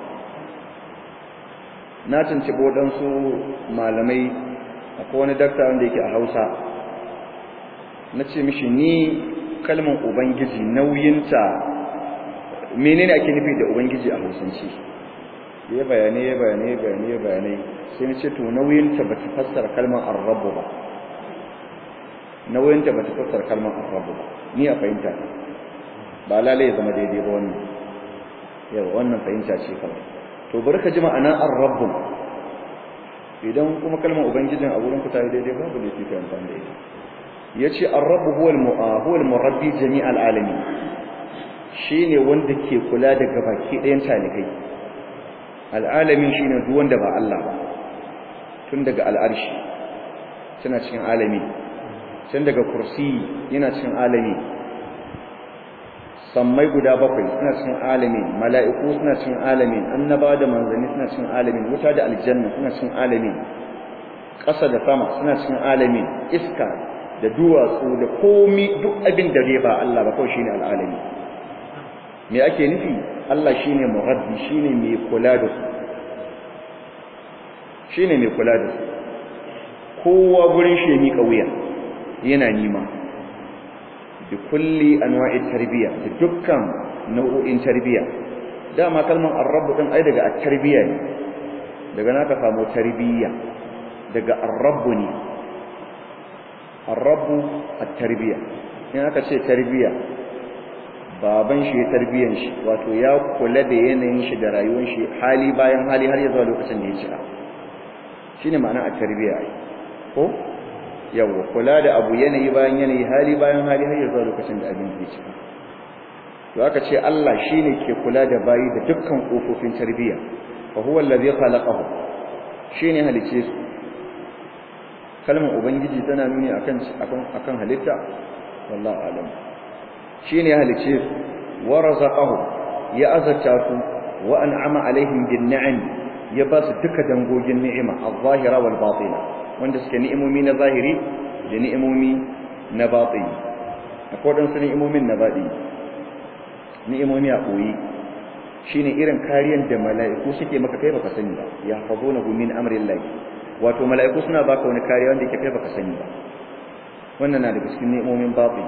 na tuntuɓi waɗansu malamai akwai wani dakta wanda yake a hausa na ce mishi ni kalman ubangiji nauyinta menene ake nufi da ubangiji a hausance ya bayanai ya bayanai ya bayanai ya bayanai sai na ce to nauyinta ba ta fassara kalman arrabu ba nauyinta ba ta fassara kalman arrabu ba ni a fahimta ba lalai ya zama daidai ba wannan yau wannan fahimta ce kawai to bari ka ji ma'ana ar-rabb idan kuma kalmar ubangijin a wurin ku ta daidai babu da kike amfani da ita yace ar-rabb huwa al-mu'a huwa al-murabbi jami' al-alamin shine wanda ke kula da gabaki ɗayan talikai al-alamin shine duk wanda ba Allah ba tun daga al-arshi tana cikin alami tun daga kursi yana cikin alami sammai guda bakwai suna cikin alamin mala'iku suna cikin alamin annaba da manzanni suna cikin alamin wuta da aljanna suna cikin alamin ƙasa da sama suna cikin alamin iska da duwatsu da komi duk abin da dai ba Allah ba kawai shine al'alami me ake nufi Allah shine murabbi shine mai kula da su shine mai kula da su kowa gurin shi ya miƙa wuya yana nima bi kulli anwa'i tarbiya da dukkan nau'o'in tarbiya dama kalmar ar-rabb din ai daga at-tarbiya ne daga naka samu tarbiya daga ar-rabb ne ar-rabb at-tarbiya in aka ce tarbiya baban shi ya tarbiyan shi wato ya kula da yanayin shi da rayuwar shi hali bayan hali har ya zuwa lokacin da ya cika shine ma'ana at-tarbiya ko yawa kula da abu yanayi bayan yanayi hali bayan hali har zuwa lokacin da abin zai cika to aka ce Allah shine ke kula da bayi da dukkan kofofin tarbiyya fa huwa allazi khalaqahu shine halice su kalmar ubangiji tana nuni akan akan akan halitta wallahi alam shine halice su wa razaqahu ya azata su wa an'ama alaihim bin ni'am ya ba su duka dangogin ni'ima az-zahira wal batina wanda suke ni'imomi na zahiri da ni'imomi na batini akwai waɗansu ni'imomin na baɗi ni'imomi a ɓoye shine irin kariyar da mala'iku suke maka kai baka sani ba ya hafazo na min amrin lahi wato mala'iku suna baka wani kariya wanda yake kai baka sani ba wannan na daga cikin ni'imomin batini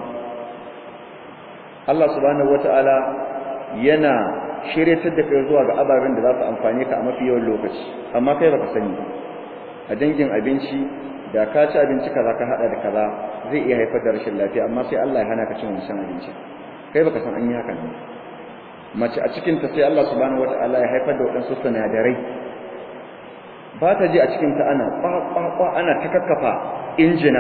Allah subhanahu wata'ala yana shiryatar da kai zuwa ga ababen da za su amfane ka a mafi yawan lokaci amma kai baka sani ba a dangin abinci da ka ci abinci kaza ka hada da kaza zai iya haifar da rashin lafiya amma sai Allah ya hana ka cin wancan abinci kai baka san an yi haka ne mace a cikin ta sai Allah subhanahu wataala ya haifar da wadansu sinadarai ba ta ji a cikin ta ana kwa ana ta kakkafa injina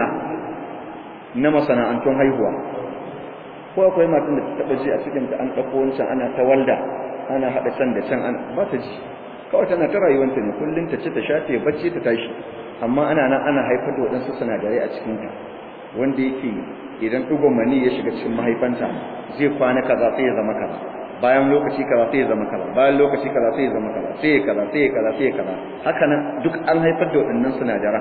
na masana'antun haihuwa ko akwai matan da ta taba ji a cikin ta an dauko wancan ana ta walda ana hada can da can ba ta ji kawai tana ta rayuwanta ne kullum ta ci ta sha ta bacci ta tashi amma ana nan ana haifar da waɗansu sinadarai a cikinta wanda yake idan ɗigon mani ya shiga cikin mahaifanta zai kwana kaza sai ya zama kaza bayan lokaci kaza sai ya zama kaza bayan lokaci kaza sai ya zama kaza sai ya kaza sai ya kaza sai ya kaza haka nan duk an haifar da waɗannan sinadaran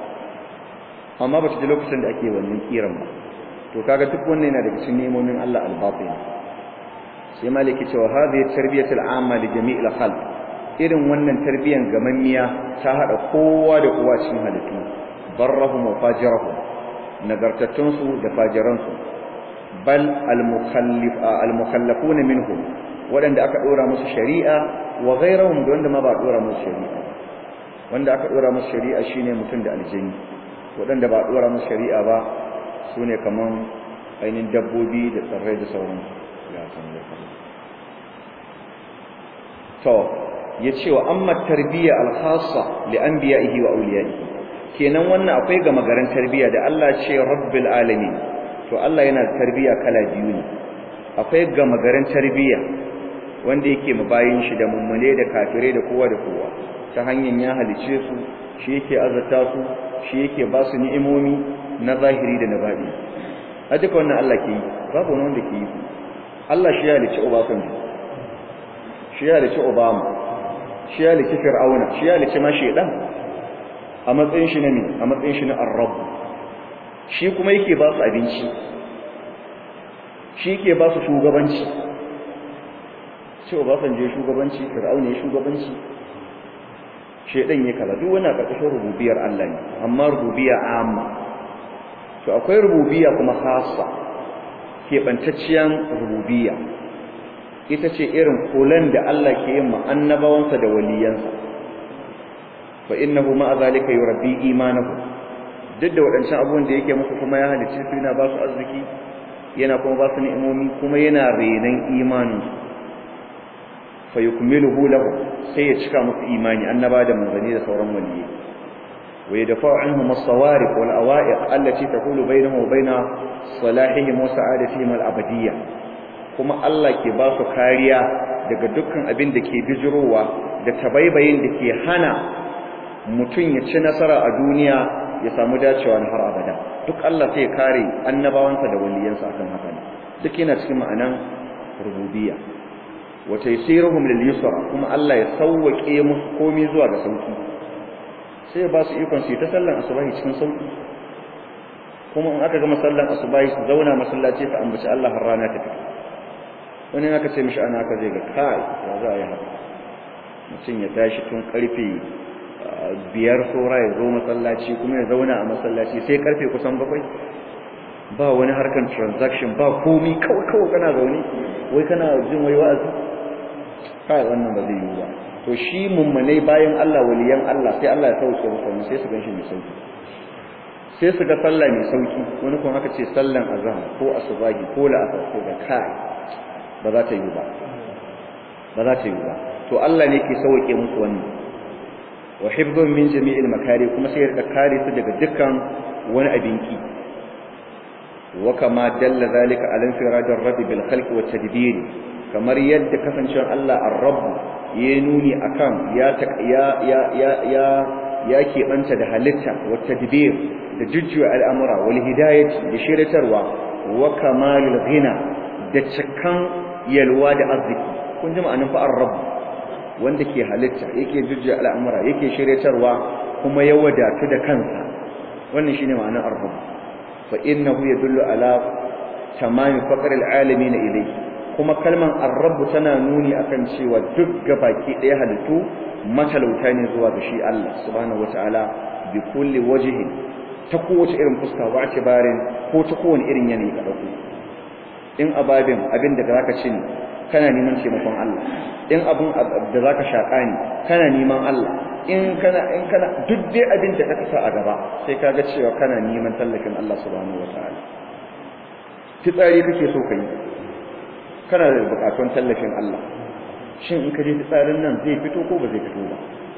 amma ba ta ji lokacin da ake wannan kiran ba to kaga duk wannan yana daga cikin nemomin Allah al-batin sai maliki cewa hadhihi tarbiyatul amma li jami'il khalq irin wannan tarbiyan gamammiya ta hada kowa da kowa cikin halittu barrahum wa fajirahum nagartattunsu da fajiransu bal al-mukallafuna minhum waɗanda aka ɗora musu shari'a wa ghairahum da wanda ma ba ɗora musu shari'a wanda aka ɗora musu shari'a shine mutum da aljini waɗanda ba ɗora musu shari'a ba su ne kaman ainihin dabbobi da tsirrai da sauransu ya san da to ya ce wa amma tarbiyya al-khassa li anbiya'ihi wa awliya'ihi kenan wannan akwai gama garin tarbiyya da Allah ce rabbil alamin to Allah yana tarbiyya kala biyu ne akwai gama garin tarbiyya wanda yake mabayin shi da mummune da kafirai da kowa da kowa ta hanyar ya halice su shi yake azata su shi yake ba su ni'imomi na zahiri da na baɗi a duka wannan Allah ke yi babu wani wanda ke yi Allah shi ya halice Obasanjo shi ya halice Obama shi ya halice Fir'auna shi ya halice ma shedan a matsayin shi na ne a matsayin shi na Arab shi kuma yake ba su abinci shi yake ba su shugabanci ce Obasanjo shugabanci Fir'auna ya shugabanci shedan ya kaza duk wani a ƙarƙashin rububiyar Allah ne amma rububiyya amma to akwai rububiyya kuma khassa keɓantacciyar rububiyya ita ce irin kulan da Allah ke yin ma annabawansa da waliyansa fa innahu ma zalika yurabbi imanahu duk da waɗancan abubuwan da yake musu kuma ya halicci su yana ba su arziki yana kuma ba su ni'imomi kuma yana renon imaninsu fa yukmiluhu lahu sai ya cika musu imani annaba da manzani da sauran waliyyi wa yadfa'u anhum as-sawarif wal awa'iq allati taqulu bainahum wa baina salahihim wa sa'adatihim al-abadiyya kuma Allah ke ba su kariya daga dukkan abin da ke bijirowa da tabaibayin da ke hana mutum ya ci nasara a duniya ya samu dacewa na har abada duk Allah sai ya kare annabawansa da waliyansa akan haka duk yana cikin ma'anan rububiyya wa taysiruhum lil yusra kuma Allah ya sauwake musu komai zuwa ga sauki sai ya ba su ikon su ta sallan asubahi cikin sauki kuma in aka gama sallan asubahi su zauna masallaci ta ambaci Allah har rana ta fito wani aka ce mishi ana aka zai ga kai ya za a yi haka mutum ya tashi tun karfe biyar saura ya zo masallaci kuma ya zauna a masallaci sai karfe kusan bakwai ba wani harkan transaction ba komi kawai kawai kana zaune wai kana jin wai wa'azi kai wannan ba zai yi ba to shi mummunai bayan Allah waliyan Allah sai Allah ya sauke musu wannan sai su ganshi mai sauki sai su ga sallah mai sauki wani kuma aka ce sallan azhar ko asubahi ko la'asar ko da kai ba za ta yi ba ba za ta yi ba to Allah ne ke sauke musu wannan wa hifdhun min jami'il makari kuma sai ya rika kare su daga dukkan wani abinki wa kama dalla zalika ala infiradir rabb bil khalq wa tadbir kamar yadda kasancewar Allah ar-rabb ya nuni akan ya ya ya ya ya ya keɓanta da halitta wa tadbir da jujjuwa al'amura wal hidayati da shiratarwa wa kamalul ghina da cikan yalwa da arziki kun ji ma'anin fa ar-rabb wanda ke halitta yake jujjuya al'amura yake shiryatarwa kuma ya wadatu da kansa wannan shine ma'anar arham fa innahu yadullu ala tamami faqr al'alamin ilayhi kuma kalman ar-rabb tana nuni akan cewa duk gabaki daya halittu matalauta ne zuwa ga shi Allah subhanahu wataala bi kulli wajhin ta kowace irin fuska wa barin ko ta kowane irin yanayi ka dauko in ababin abin da zaka ci ne kana neman taimakon Allah in abun da zaka shaka ne kana neman Allah in kana in kana duk dai abin da ka sa a gaba sai kaga cewa kana neman tallafin Allah subhanahu wataala fitsari kake so kai kana da bukatun tallafin Allah shin in ka je fitsarin nan zai fito ko ba zai fito ba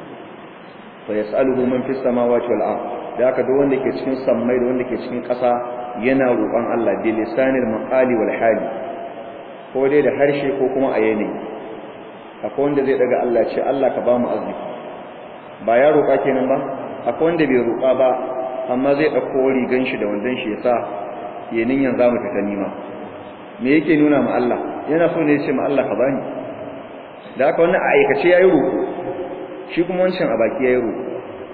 fa yasaluhu man fis samawati wal ard da haka duk wanda ke cikin sammai da wanda ke cikin ƙasa yana roƙon Allah bi lisanil maqali wal hali ko dai da harshe ko kuma a yanayi akwai wanda zai daga Allah ce Allah ka ba mu arziki ba ya roƙa kenan ba akwai wanda bai roƙa ba amma zai ɗauko rigan shi da wandon shi ya sa ya ninyan za mu fita nima me yake nuna ma Allah yana so ne ya ce ma Allah ka bani da haka wannan a aikace ya yi roƙo shi kuma wancan a baki ya yi roƙo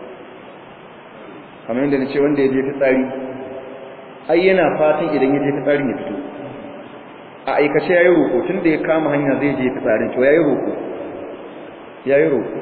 kamar yadda na ce wanda ya je fitsari ai yana fatan idan ya je fitsarin ya fito a aikace yayi roko tunda ya kama hanya zai je fitsarin to yayi roko yayi roko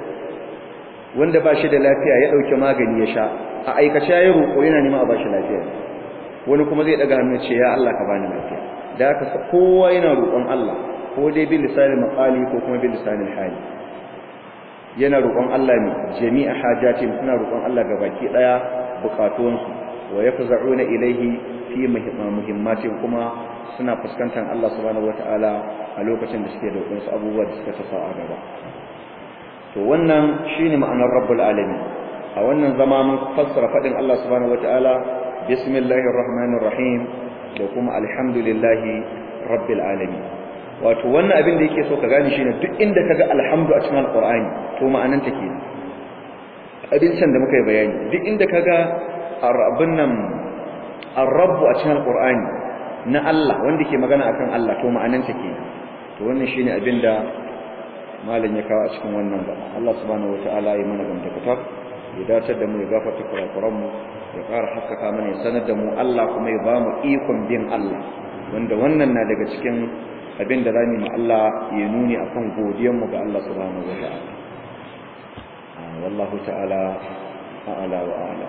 wanda ba shi da lafiya ya dauke magani ya sha a aikace yayi roko yana neman a ba shi lafiya wani kuma zai daga hannu ce ya Allah ka bani lafiya da haka kowa yana roƙon Allah ko dai bil lisanil maqali ko kuma bil lisanil hali yana roƙon Allah ne jami'a hajatin suna roƙon Allah gabaki daya bukatuwansu wa yafza'una ilayhi fi muhimmatin kuma suna fuskantar Allah subhanahu wataala a lokacin da suke da wasu abubuwa da suka tasa a gaba to wannan shine ma'anar rabbul alamin a wannan zama mun fassara fadin Allah subhanahu wataala bismillahir rahmanir rahim da kuma alhamdulillahi rabbil alamin wato wannan abin da yake so ka gane shine duk inda kaga alhamdu a cikin alqur'ani to ma'anan take abin can da muka yi bayani duk inda kaga arabun nan ar-rabb a cikin alqur'ani na Allah wanda ke magana akan Allah to ma'anan take to wannan shine abin da malam ya kawo a cikin wannan gaba Allah subhanahu wataala ya mana gamdakatar ya dace da mu ya gafarta kurakuran mu ya ƙara haskaka mana ya sanar da mu Allah kuma ya ba mu ikon bin Allah wanda wannan na daga cikin abin da zamu ma Allah ya nuni akan godiyar mu ga Allah subhanahu wataala wallahu ta'ala a'ala wa a'la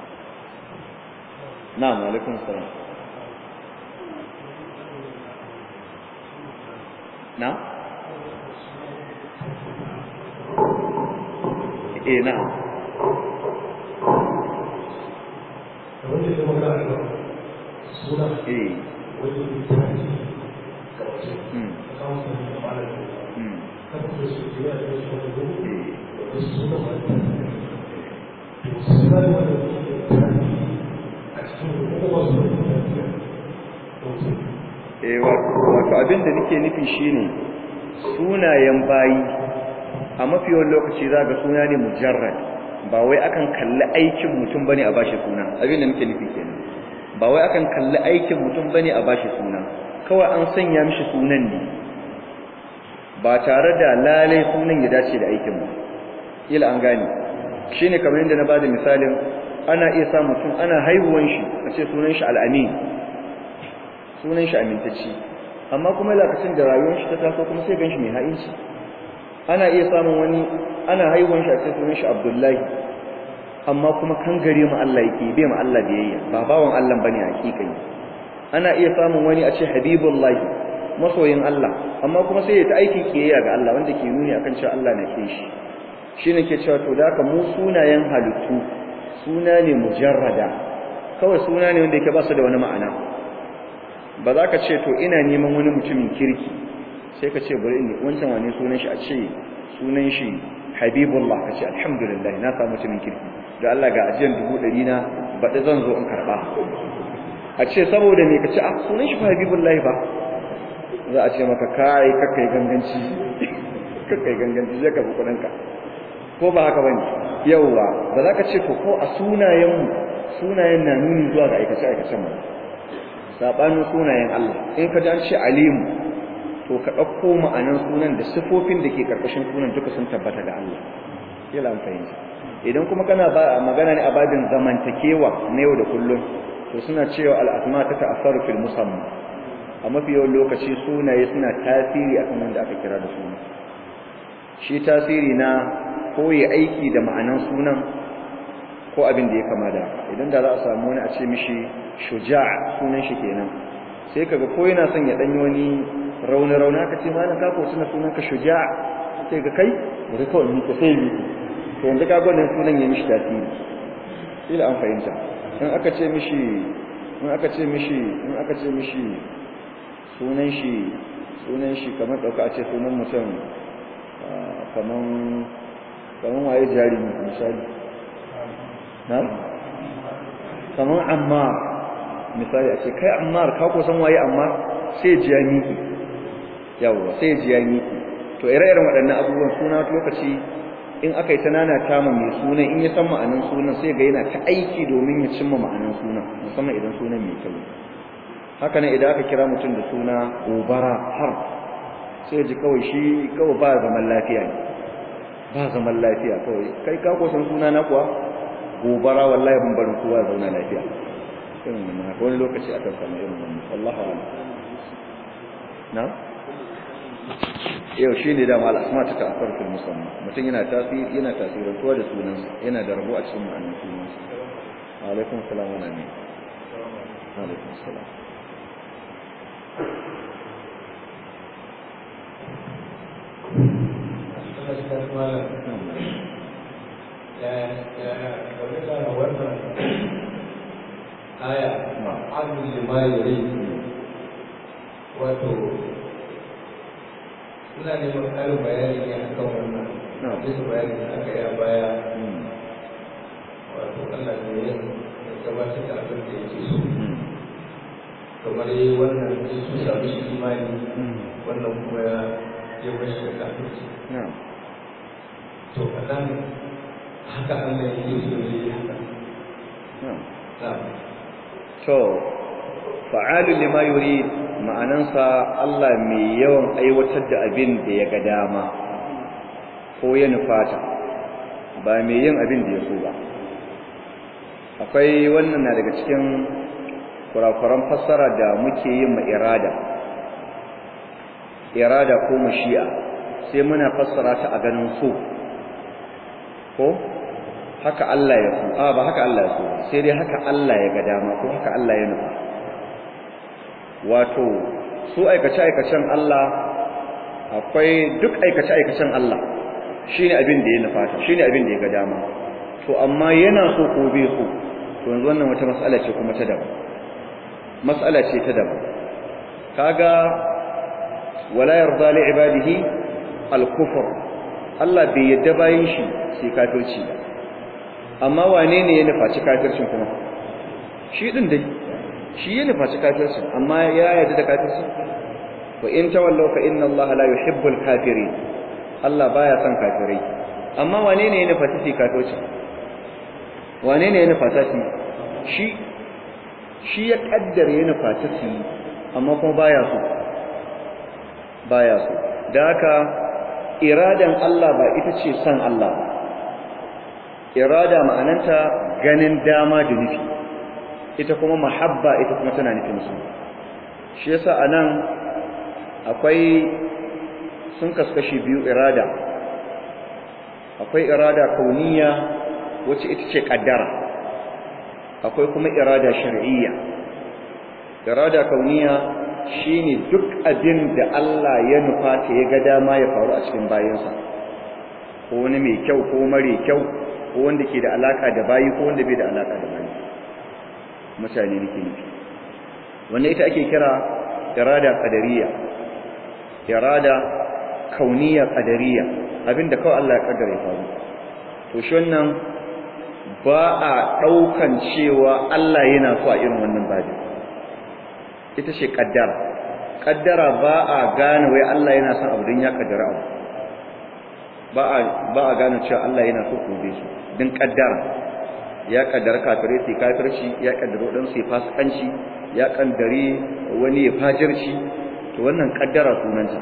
na'am alaikum salam na eh na wanda ya maka a suna eh wanda ya tafi mm kawo su da malar mm kan da su ke da su wani gudu eh da su suna wani to suna da wani tafi a cikin kuma su da tafiya to eh wato abin da nake nufi shine sunayen bayi a mafi yawan lokaci za ga suna ne mujarrad ba wai akan kalli aikin mutum bane a bashi suna abin da nake nufi kenan ba wai akan kalli aikin mutum bane a bashi suna kawai an sanya mishi sunan ne ba tare da lalai sunan ya dace da aikin ba kila an gane shine kamar yadda na bada misalin ana iya sa mutum ana haihuwan shi a ce sunan shi al'amin sunan shi amintacci amma kuma lokacin da rayuwar shi ta taso kuma sai ganshi mai ha'inci ana iya samun wani ana haihuwan shi a cikin sunan shi Abdullahi amma kuma kan gare mu Allah yake bai mu Allah biyayya ba bawan Allah bane hakikai ana iya samun wani a ce Habibullahi masoyin Allah amma kuma sai ya ta aiki kiyayya ga Allah wanda ke nuni akan cewa Allah na ke shi shine ke cewa to da haka mu sunayen halittu suna ne mujarrada kawai suna ne wanda yake ba su da wani ma'ana ba za ka ce to ina neman wani mutumin kirki sai ka ce bari ne wancan wani sunan shi a ce sunan shi habibullah ka ce alhamdulillah na samu mutumin kirki da Allah ga ajiyar dubu ɗari na baɗi zan zo in karɓa a ce saboda me ka ce a sunan shi fa habibullah ba za a ce maka kai kakai ganganci kakai ganganci zai ka fi kuɗinka ko ba haka bane yauwa ba za ka ce to ko a sunayen sunayen na nuni zuwa ga aikace aikacen mu sabanin sunayen Allah in ka ji an ce alimu to ka ɗauko ma'anan sunan da sifofin da ke karkashin sunan duka sun tabbata ga Allah kila an fahimta idan kuma kana ba magana ne a babin zamantakewa na yau da kullum to suna cewa al'asma ta ta'assaru fil musamma a mafi yawan lokaci sunaye suna tasiri akan wanda aka kira da suna shi tasiri na koyi aiki da ma'anan sunan ko abin da ya kama da idan da za a samu wani a ce mishi shuja' sunan shi kenan sai kaga ko yana son ya danyi wani rauni rauna ka ce malam ka ko tuna sunan ka shuja' sai ga kai bari kawai ni ka sai mi to yanzu ka ga wannan sunan ya mishi tasiri ila an fahimta in aka ce mishi in aka ce mishi in aka ce mishi sunan shi sunan shi kamar dauka a ce sunan mutum kaman kaman waye jarumi misali na kaman ammar misali a ce kai ammar ka ko san waye ammar sai jiya miki yawa sai jiya miki to ire-iren waɗannan abubuwan suna lokaci in aka yi ta nana tama mai sunan in ya san ma'anan sunan sai ga yana ta aiki domin ya cimma ma'anan sunan musamman idan sunan mai kyau haka ne idan aka kira mutum da suna gobara har sai ji kawai shi kawai ba zaman lafiya ne ba zaman lafiya kawai kai ka ko san suna na kuwa gobara wallahi ban barin kowa zauna lafiya irin wannan haka wani lokaci akan samu irin wannan wallahu a'lam na yau shi ne dama al'asma ta ta'affar fil musamman mutum yana tasiri yana tasirantuwa da sunansa yana da rabo a cikin ma'anar sunansa alaikum salam wa amin alaikum salam aya abin limayari wato ina neman ƙarin bayani ne a kan wannan bisa bayani da aka yi a baya wato Allah ne ya gabatar da abin da yake so kamar yi wannan ya su sami shi imani wannan kuma ya ya bashi da kafirci to a nan haka Allah ya yi so ya yi haka to fa'alu lima yurid ma'anansa Allah mai yawan aiwatar da abin da ya ga dama ko ya nufata ba mai yin abin da ya so ba akwai wannan na daga cikin kurakuran fassara da muke yin ma irada irada ko mashi'a sai muna fassara ta a ganin so ko haka Allah ya so a ba haka Allah ya so sai dai haka Allah ya ga dama ko haka Allah ya nufa wato su aikace aikacen Allah akwai duk aikace aikacen Allah shine abin da ya nufa ta shine abin da ya ga dama to amma yana so ko bai so to yanzu wannan wata mas'ala ce kuma ta daban mas'ala ce ta daban kaga wala yarda li ibadihi al-kufr Allah bai yadda bayin shi sai kafirci ba amma wane ne ya nufaci kafircin kuma shi din dai shi ya nufaci kafircin amma ya yarda da kafircin wa in tawallaw fa inna Allah la yuhibbul kafirin Allah baya son kafirai amma wane ne ya nufaci shi kafircin wane ne ya nufaci shi shi shi ya kaddara ya nufaci shi amma kuma baya so baya so da haka iradan Allah ba ita ce son Allah ba irada ma'ananta ganin dama da nufi ita kuma mahabba ita kuma tana nufin su shi yasa anan akwai sun kaskashi biyu irada akwai irada kauniya wacce ita ce kaddara akwai kuma irada shar'iyya irada kauniya shine duk abin da Allah ya nufa ta ya ga dama ya faru a cikin bayansa ko wani mai kyau ko mare kyau ko wanda ke da alaka da bayi ko wanda bai da alaka da bayi mutane nake nufi wannan ita ake kira irada qadariyya irada kauniyya qadariyya abinda kawai Allah ya kaddara ya faru to shi wannan ba a daukan cewa Allah yana so a irin wannan babi ita ce kaddara kaddara ba a gane wai Allah yana son abu din ya kaddara abu ba a ba a gane cewa Allah yana so ku bi su din kaddara ya kaddara kafire sai kafirci ya kaddara dan sai fasikanci ya kaddare wani ya fajirci to wannan kaddara sunanta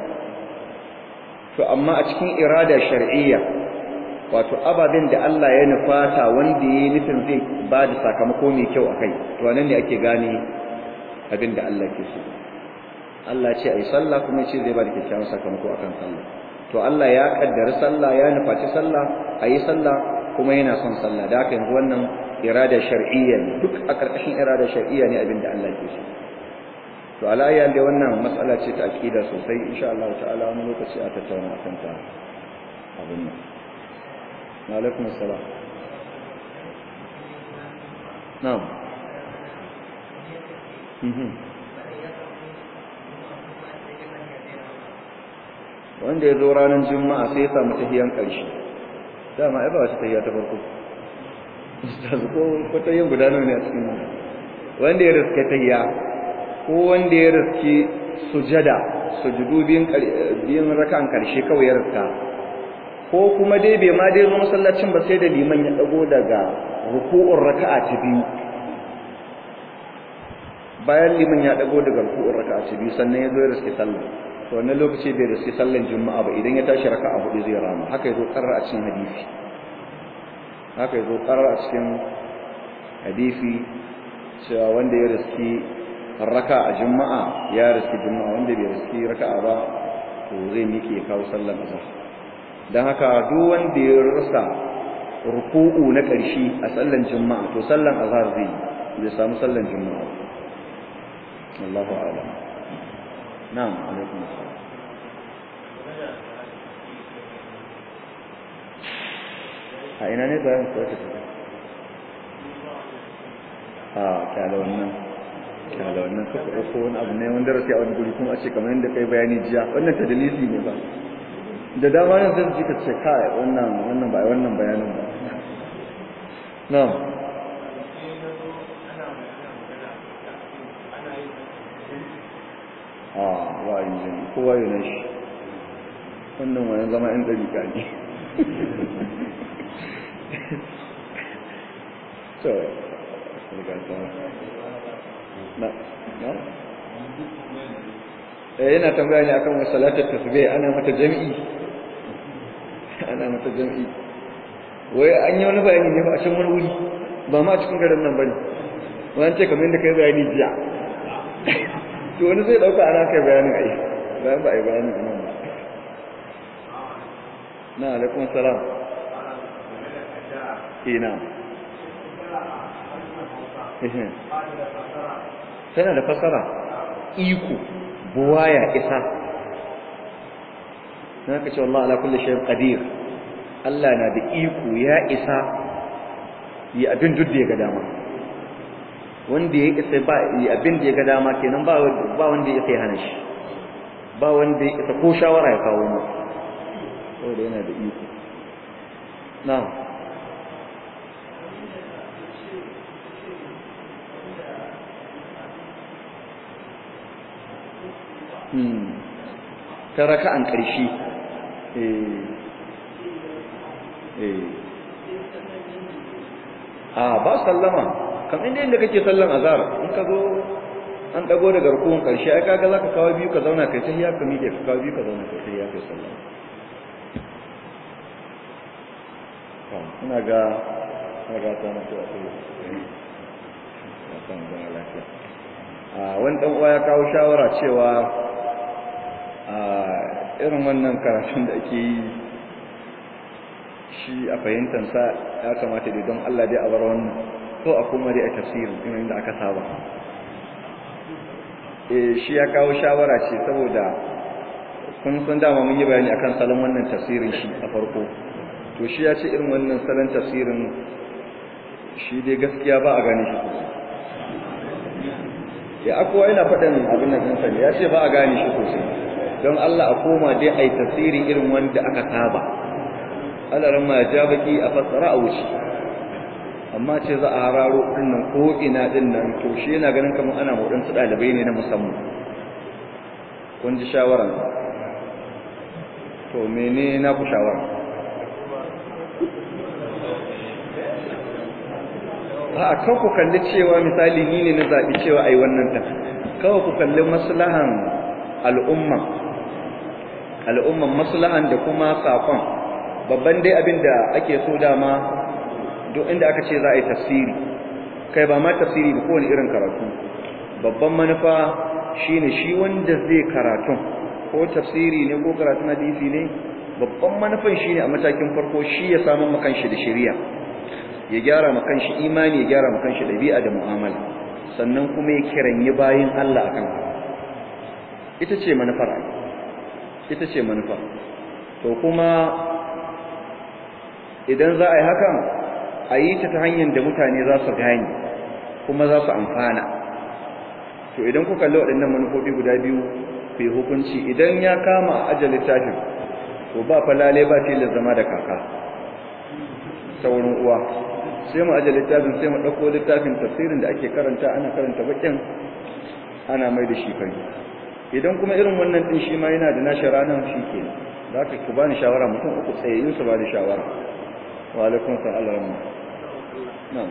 to amma a cikin irada shar'iyya wato ababen da Allah ya nufata wanda yayi nufin zai ba da sakamako mai kyau akai to nan ne ake gane abin da Allah ke so Allah ce ai sallah kuma ce zai ba da kyakkyawan sakamako akan sallah to Allah ya kaddara sallah ya nufaci sallah ayi sallah kuma yana son sallah da haka yanzu wannan irada shar'iyya ne duk a karkashin irada shar'iyya ne abin da Allah ke so to alayya da wannan matsala ce ta akida sosai insha Allah ta'ala wani lokaci a tattauna akan ta abin nan wa alaikum assalam na'am mhm wanda ya zo ranar juma'a sai ya samu tahiyan ƙarshe dama ai ba wata tahiya ta farko ustaz ko ko tahiyan guda nawa ne a cikin wanda ya riske tahiya ko wanda ya riske sujada sujudu biyun biyun raka'an ƙarshe kawai ya riska ko kuma dai bai ma dai zo masallacin ba sai da liman ya dago daga ruku'ur raka'a ta biyu bayan liman ya dago daga ruku'ur raka'a ta biyu sannan ya zo ya riske sallah to wannan lokaci bai riski sallan juma'a ba idan ya tashi raka'a hudu zai rama haka yazo qarra a cikin hadisi haka yazo qarra a cikin hadisi cewa wanda ya riski raka'a juma'a ya riski juma'a wanda bai riski raka'a ba to zai miƙe ya kawo sallan azhar dan haka duk wanda ya rasa ruku'u na ƙarshe a sallan juma'a to sallan azhar zai zai samu sallan juma'a Allahu a'lam na'am alaikum assalam a ina ne bayan ko ta a kyala wannan kyala wannan ka ko wani abu ne wanda rasu a wani guri kuma a ce kamar yadda kai bayani jiya wannan ta dalili ne ba da dama yanzu zai ka ce kai wannan wannan ba wannan bayanin ba na'am a wa'ayin jini kowa yi na shi wannan wani zama yan ɗarika ne so na na eh yana tambaya ne akan wasu salatar tasbih ana mata jami'i ana mata jami'i wai an yi wani bayani ne ba a can wani wuri ba ma a cikin garin nan bane wani ce kamar yadda kai bayani jiya to wani zai dauka ana kai bayanin ai bayan ba ai bayanin nan ba na alaikum salam ina tana da fasara iko buwaya isa na ka ce Allah ala kulli shay'in qadir Allah na da iko ya isa yi abin duk da ya ga dama wanda ya isa ba yi abin da ya ga dama kenan ba ba wanda ya sai hana shi ba wanda ya isa ko shawara ya kawo mu saboda yana da iko na'am ta raka'an ƙarshe a ba sallama kam inda inda kake sallan azhar in ka zo an dago daga rukun ƙarshe ai kaga zaka kawo biyu ka zauna kai sai ya ka miƙe ka kawo biyu ka zauna kai sai ya kai sallama ina ga ina ga ta mutu a kai ya san zama lafiya a wani dan uwa ya kawo shawara cewa a irin wannan karatun da ake yi shi a fahimtansa ya kamata dai don Allah dai a bar wannan ko a kuma dai a tafsirin irin da aka saba eh shi ya kawo shawara ce saboda kun san dama mun yi bayani akan salon wannan tafsirin shi a farko to shi ya ce irin wannan salon tafsirin shi dai gaskiya ba a gane shi sosai ya akowa yana faɗin abin nan ɗinsa ne ya ce ba a gane shi sosai don Allah a koma dai a yi tafsiri irin wanda aka saba alaran ma ja baki a fassara a wuce amma ce za a hararo ɗinnan ko ina ɗinnan to shi yana ganin kamar ana waɗansu ɗalibai ne na musamman kun ji shawaran to mene na ku shawara a kan ku kalli cewa misali ni ne na zaɓi cewa a yi wannan ta kawai ku kalli maslahan al'umma al'umman maslahan da kuma saƙon babban dai abin da ake so dama duk inda aka ce za a yi tafsiri kai ba ma tafsiri ba kowane irin karatu babban manufa shine shi wanda zai karatun ko tafsiri ne ko karatun hadisi ne babban manufan shine a matakin farko shi ya samu makan shi da shari'a ya gyara makan shi imani ya gyara makan shi dabi'a da mu'amala sannan kuma ya kiranyi bayin Allah akan ita ce manufar ita ce manufa to kuma idan za a yi hakan a yi ta ta hanyar da mutane za su gane kuma za su amfana to idan ku kalli waɗannan manufofi guda biyu ku yi hukunci idan ya kama a ajal littafin to ba falale ba tilas zama da kaka saurin uwa sai mu ajal littafin sai mu ɗauko littafin tafsirin da ake karanta ana karanta bakin ana mai da shi fari idan kuma irin wannan din shi ma yana da nashi ranar shi ke za ka ku bani shawara mutum uku tsayayyun su bani shawara wa alaikum salam Allah rahmu na'am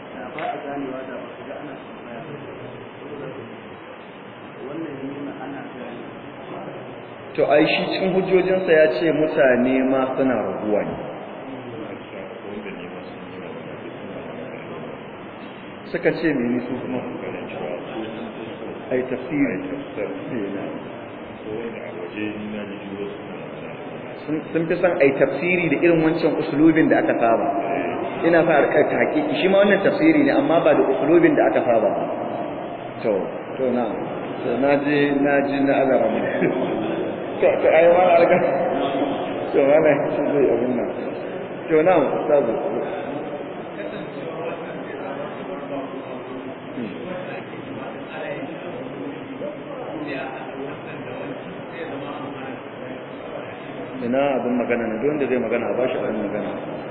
to ai shi cikin hujjojinsa ya ce mutane ma suna raguwa ne suka ce mene su kuma ai tafsiri sun fi son ai tafsiri da irin wancan usulubin da aka saba ina fa a hakiki shi ma wannan tafsiri ne amma ba da usulubin da aka saba to to na to na ji na ji na azara mu to to ai ma alga to wala shi zai abin nan to na ustazu ina abin magana ne don da zai magana ba shi abin magana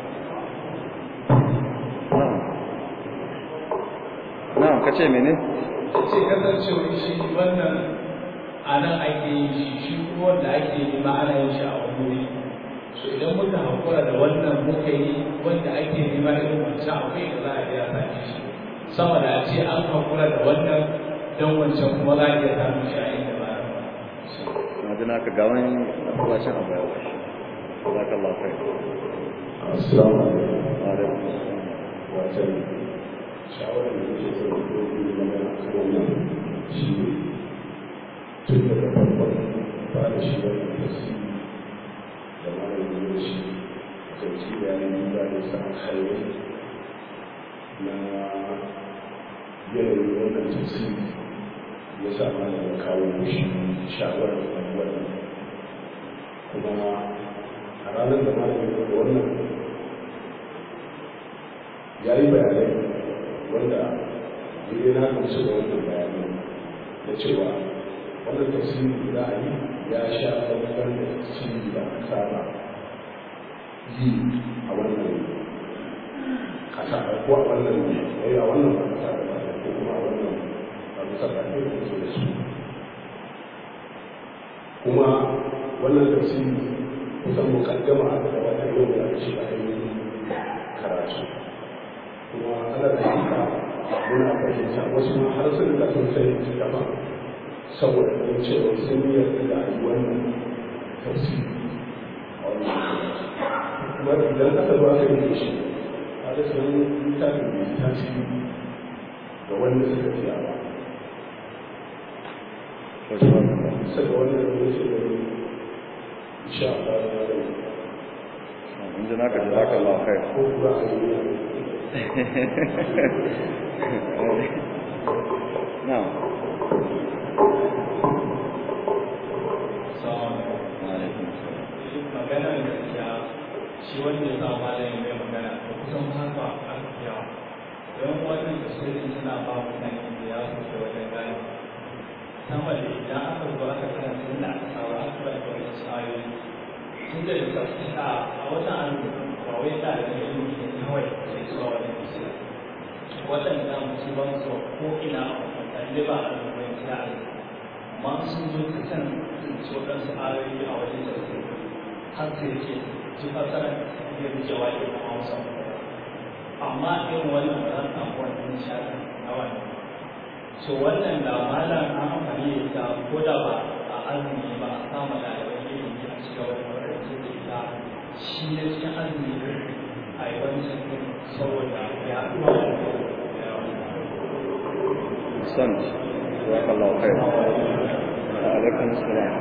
na'am ka ce mene ce kasancewa shi wannan a nan ake yin shi shi kuma wanda ake yi ma ana yin shi a wani wuri so idan muka haƙura da wannan muka yi wanda ake nema irin wancan akwai da za a iya sami shi sama da a ce an haƙura da wannan don wancan kuma za a iya samun shi a inda ba na ji naka ga wani masallacin abu ya washe jazakallahu khair assalamu alaikum wa alaikum assalam wajen shawarar da nake so da dogon magana a kan wannan shi ne tun daga farkon ba da shi wannan tasiri da malamin da shi kan ci bayanin ba da sa alkhairai na yanayin wannan tasiri ya sa malamin kawo shi shawarar da wannan kuma a ranar da malamin da wannan ya yi bayanai wanda ne na gamsu da wannan bayanai da cewa wannan tafsiri da za a yi ya sha babban da tafsiri da aka saba yi a wannan kasa ko a wannan yayi a wannan ba kasa da ba ko kuma a wannan ba bisa da ke da su da su kuma wannan tafsiri kusan mukaddama aka gabatar yau da aka ce a yi karatu kuma ana da haka muna fahimta wasu ma har sun da sun sai su gaba saboda ganin cewa sun yi yarda da ayi wannan tafsiri a wannan kuma idan aka zo aka yi shi a da sun littafin mai tasiri ga wanda suka fiya ba saka wannan da yake da insha Allah ya zama in ji naka jazakallahu khair ko kuma a yi na'am Assalamu wa alaikum assalam magana da gaskiya shi wanda ya sa malamin mai magana da kusan haka aka fiya don wannan tasirin suna ba mutane da ya sosai wajen gane sama da idan aka zo aka karanta inda aka saura aka bai da wani ayoyi tun da da a a watan an ba wai da da ilimi ne kawai sai zuwa wani tafsir waɗanda musu ba su ko ina a mutane ba a rubuwan kira amma sun zo ta kan su waɗansu ayoyi a wajen tafsir har sai yake ji fasara ya rike waƙe na hausa amma irin wannan ba za ta samu wani nishaɗi na wannan so wannan da malam an amfani da ita ko da ba a azumi ba a samu ɗaliban ilimi a cikin wani makarantar da ita shi ne cikin azumi a yi wani sakin saboda ya ɗuwa da san jazakallahu khair wa alaikum assalam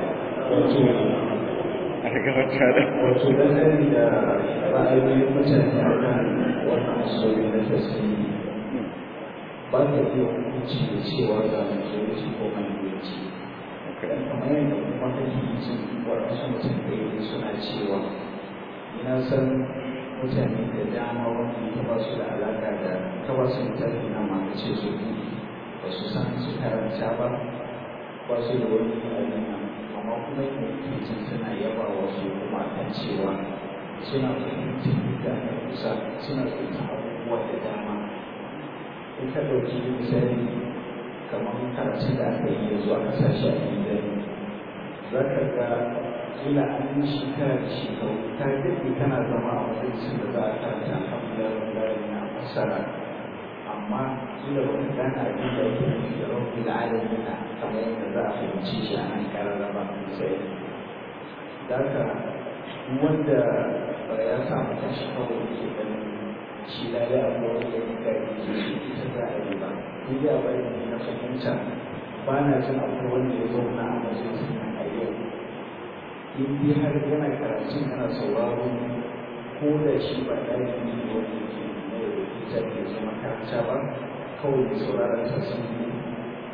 a ga wata da wato dangane da ra'ayoyin mutane a kan wannan asali na tasiri ba ka iya hukunci da cewa ga majority ko minority okay kamar yadda kuma kake yi sun waɗansu mutum da yi suna cewa ina san mutane da dama wanda ta ba su da alaƙa da ta ba su mutane na ma ka ce su buɗe ba su san su karanta ba ba su da wani abin nan amma kuma yin suna yaba wasu kuma kan cewa suna fahimtar da aka kusa suna fahimtar abubuwa da dama in ka ɗauki misali kamar karatun da aka yi yanzu a ƙasashe a gidan za ka ga kila an yi shekara da shekaru ka daɗe kana zama a majalisar da za a karanta alhamdulillah na fassara amma kila ba ka gane abin da ake nufi da rabbil alamin kamar yadda za a fahimci shi a nan kararraba sai da haka wanda ya samu tashi kawai ke ganin shi da ya abu wani ya yi gari ke shi ita za a yi ba ni da bai ne na fahimta ba na jin akwai wanda ya zauna a majalisar nan a yau in dai har yana karatun yana sauraro ko da shi ba ɗalibi ne wanda ke na yau da ita ke zama makaranta ba kawai da sauraron tasiri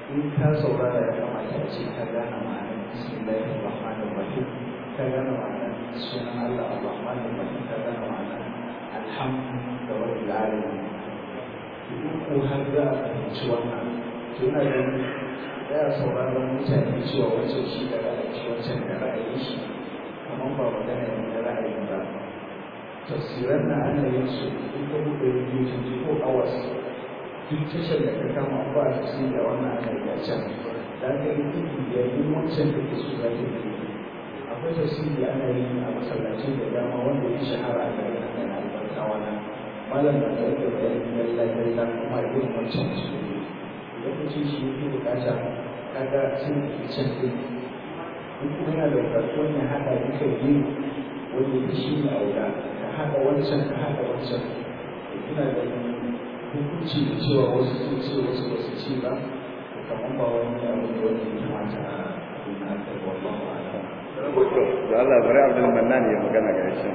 in ka saurara ya kamata a ce ka gane ma'anar bismillahir rahmanir rahim ka gane ma'anar sunan Allah ar-rahmanir rahim ka gane ma'anar alhamdu da rabbil alamin idan ko har za a fahimci wannan to ina ganin ya sauraron mutane cewa wancan shi da ra'ayi wancan da ra'ayi shi kamar ba magana ne na ra'ayi ba tafsiran na ana yin su in ka buɗe rediyo twenty four hours duk tashar da ka kama ba a tafsiri da wannan ana yi a can da aka yi tudu da yi wancan da ke so za ta yi akwai tafsiri ana yi a masallacin da dama wanda ya shahara a garin nan yana albarka wannan malam na da yake bayani lallai lallai kuma irin wancan su lokacin shi yake bukata kaga sun ke can ɗin in kuma yana da bukatuwan ya haɗa duka biyu wanda ya shi ne auda ka haɗa wancan ka haɗa wancan ina da hukunci da cewa wasu sun ce wasu ba su ce ba kamar ba wani abu da wanda ya kamata a abin da aka yi wallahu a'lam da Allah bari Abdul Mannan ya magana ga shi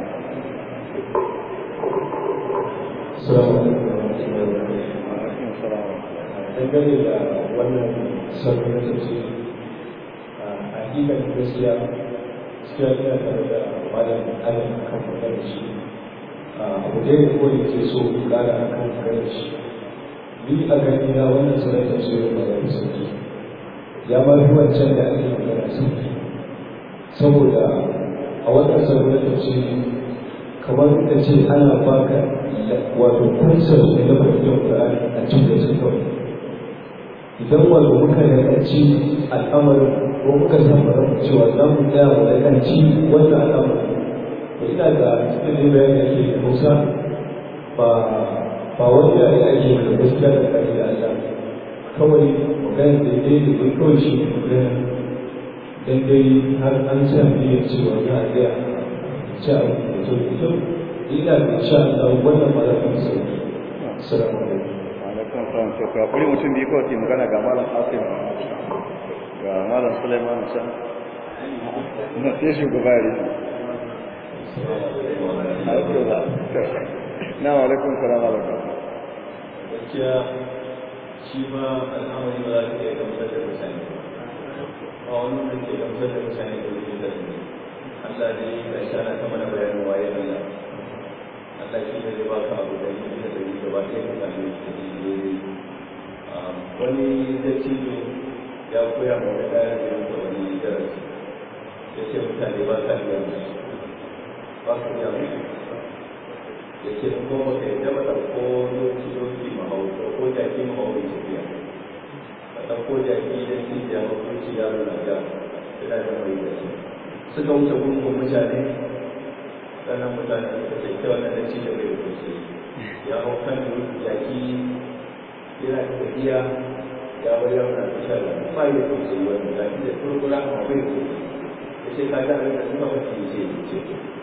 Assalamu alaikum wa rahmatullahi wa barakatuh. alaikum assalam dangane da wannan sabbin tafsiri a hakikan gaskiya gaskiya ina tare da malam adam akan magana shi abu da ya koyi ke so in kara akan magana shi ni a gani na wannan sanar tafsirin ba da sauki ya ma fi wancan da ake magana sauki saboda a wannan sabbin tafsiri kamar ka ce ana baka wato kunsar ne na fahimtar Qur'ani a cikin su kawai idan wato muka yakanci al'amarin ko muka san bara cewa za mu tsaya mu yakanci wannan al'amarin to ina da cikin bayan da ke Hausa ba ba wani yare ake da gaskiya da kai da Allah kawai magana da dai da dai kawai shi ne magana dan dai har an san ne cewa za a tsaya ci abu da to ito ina da insha Allah wannan ba za ta sauki assalamu alaikum alaikum assalam to ka kuri mutum biyu kawai ke magana ga malam Qasim ga malam Sulaiman Musa na sai shugaba ya rufe na wa alaikum salam alaikum gaskiya shi ma al'amari ba za ka iya gamsar da mutane ba wani da ke gamsar da mutane da wani da ne Allah ne ga shi ana ta mana bayanin waye Allah Allah shi ne zai baka abu da yi da yi gaba ɗaya ka same shi da daidai wani dattijo ya koya ma wani ɗaya da yanzu wani darasi ya ce mutane ba ka iya musu ba ka iya musu ya ce in kuma ka yadda ba ɗauko doki doki mahauta ko jaki mahauta tafiya ka ɗauko jaki da cikiya ba ko ci yaro na ja yana da mai da shi suka wuce gungun mutane sannan mutane suka ce kyau na dace da bai wuce ya hau kan jaki yana da tafiya ya bar yaro na tafiya da ba ya wuce wani jaki da kurkura a bai wuce ya ce ka ga abin da suka wuce ya ce ya ce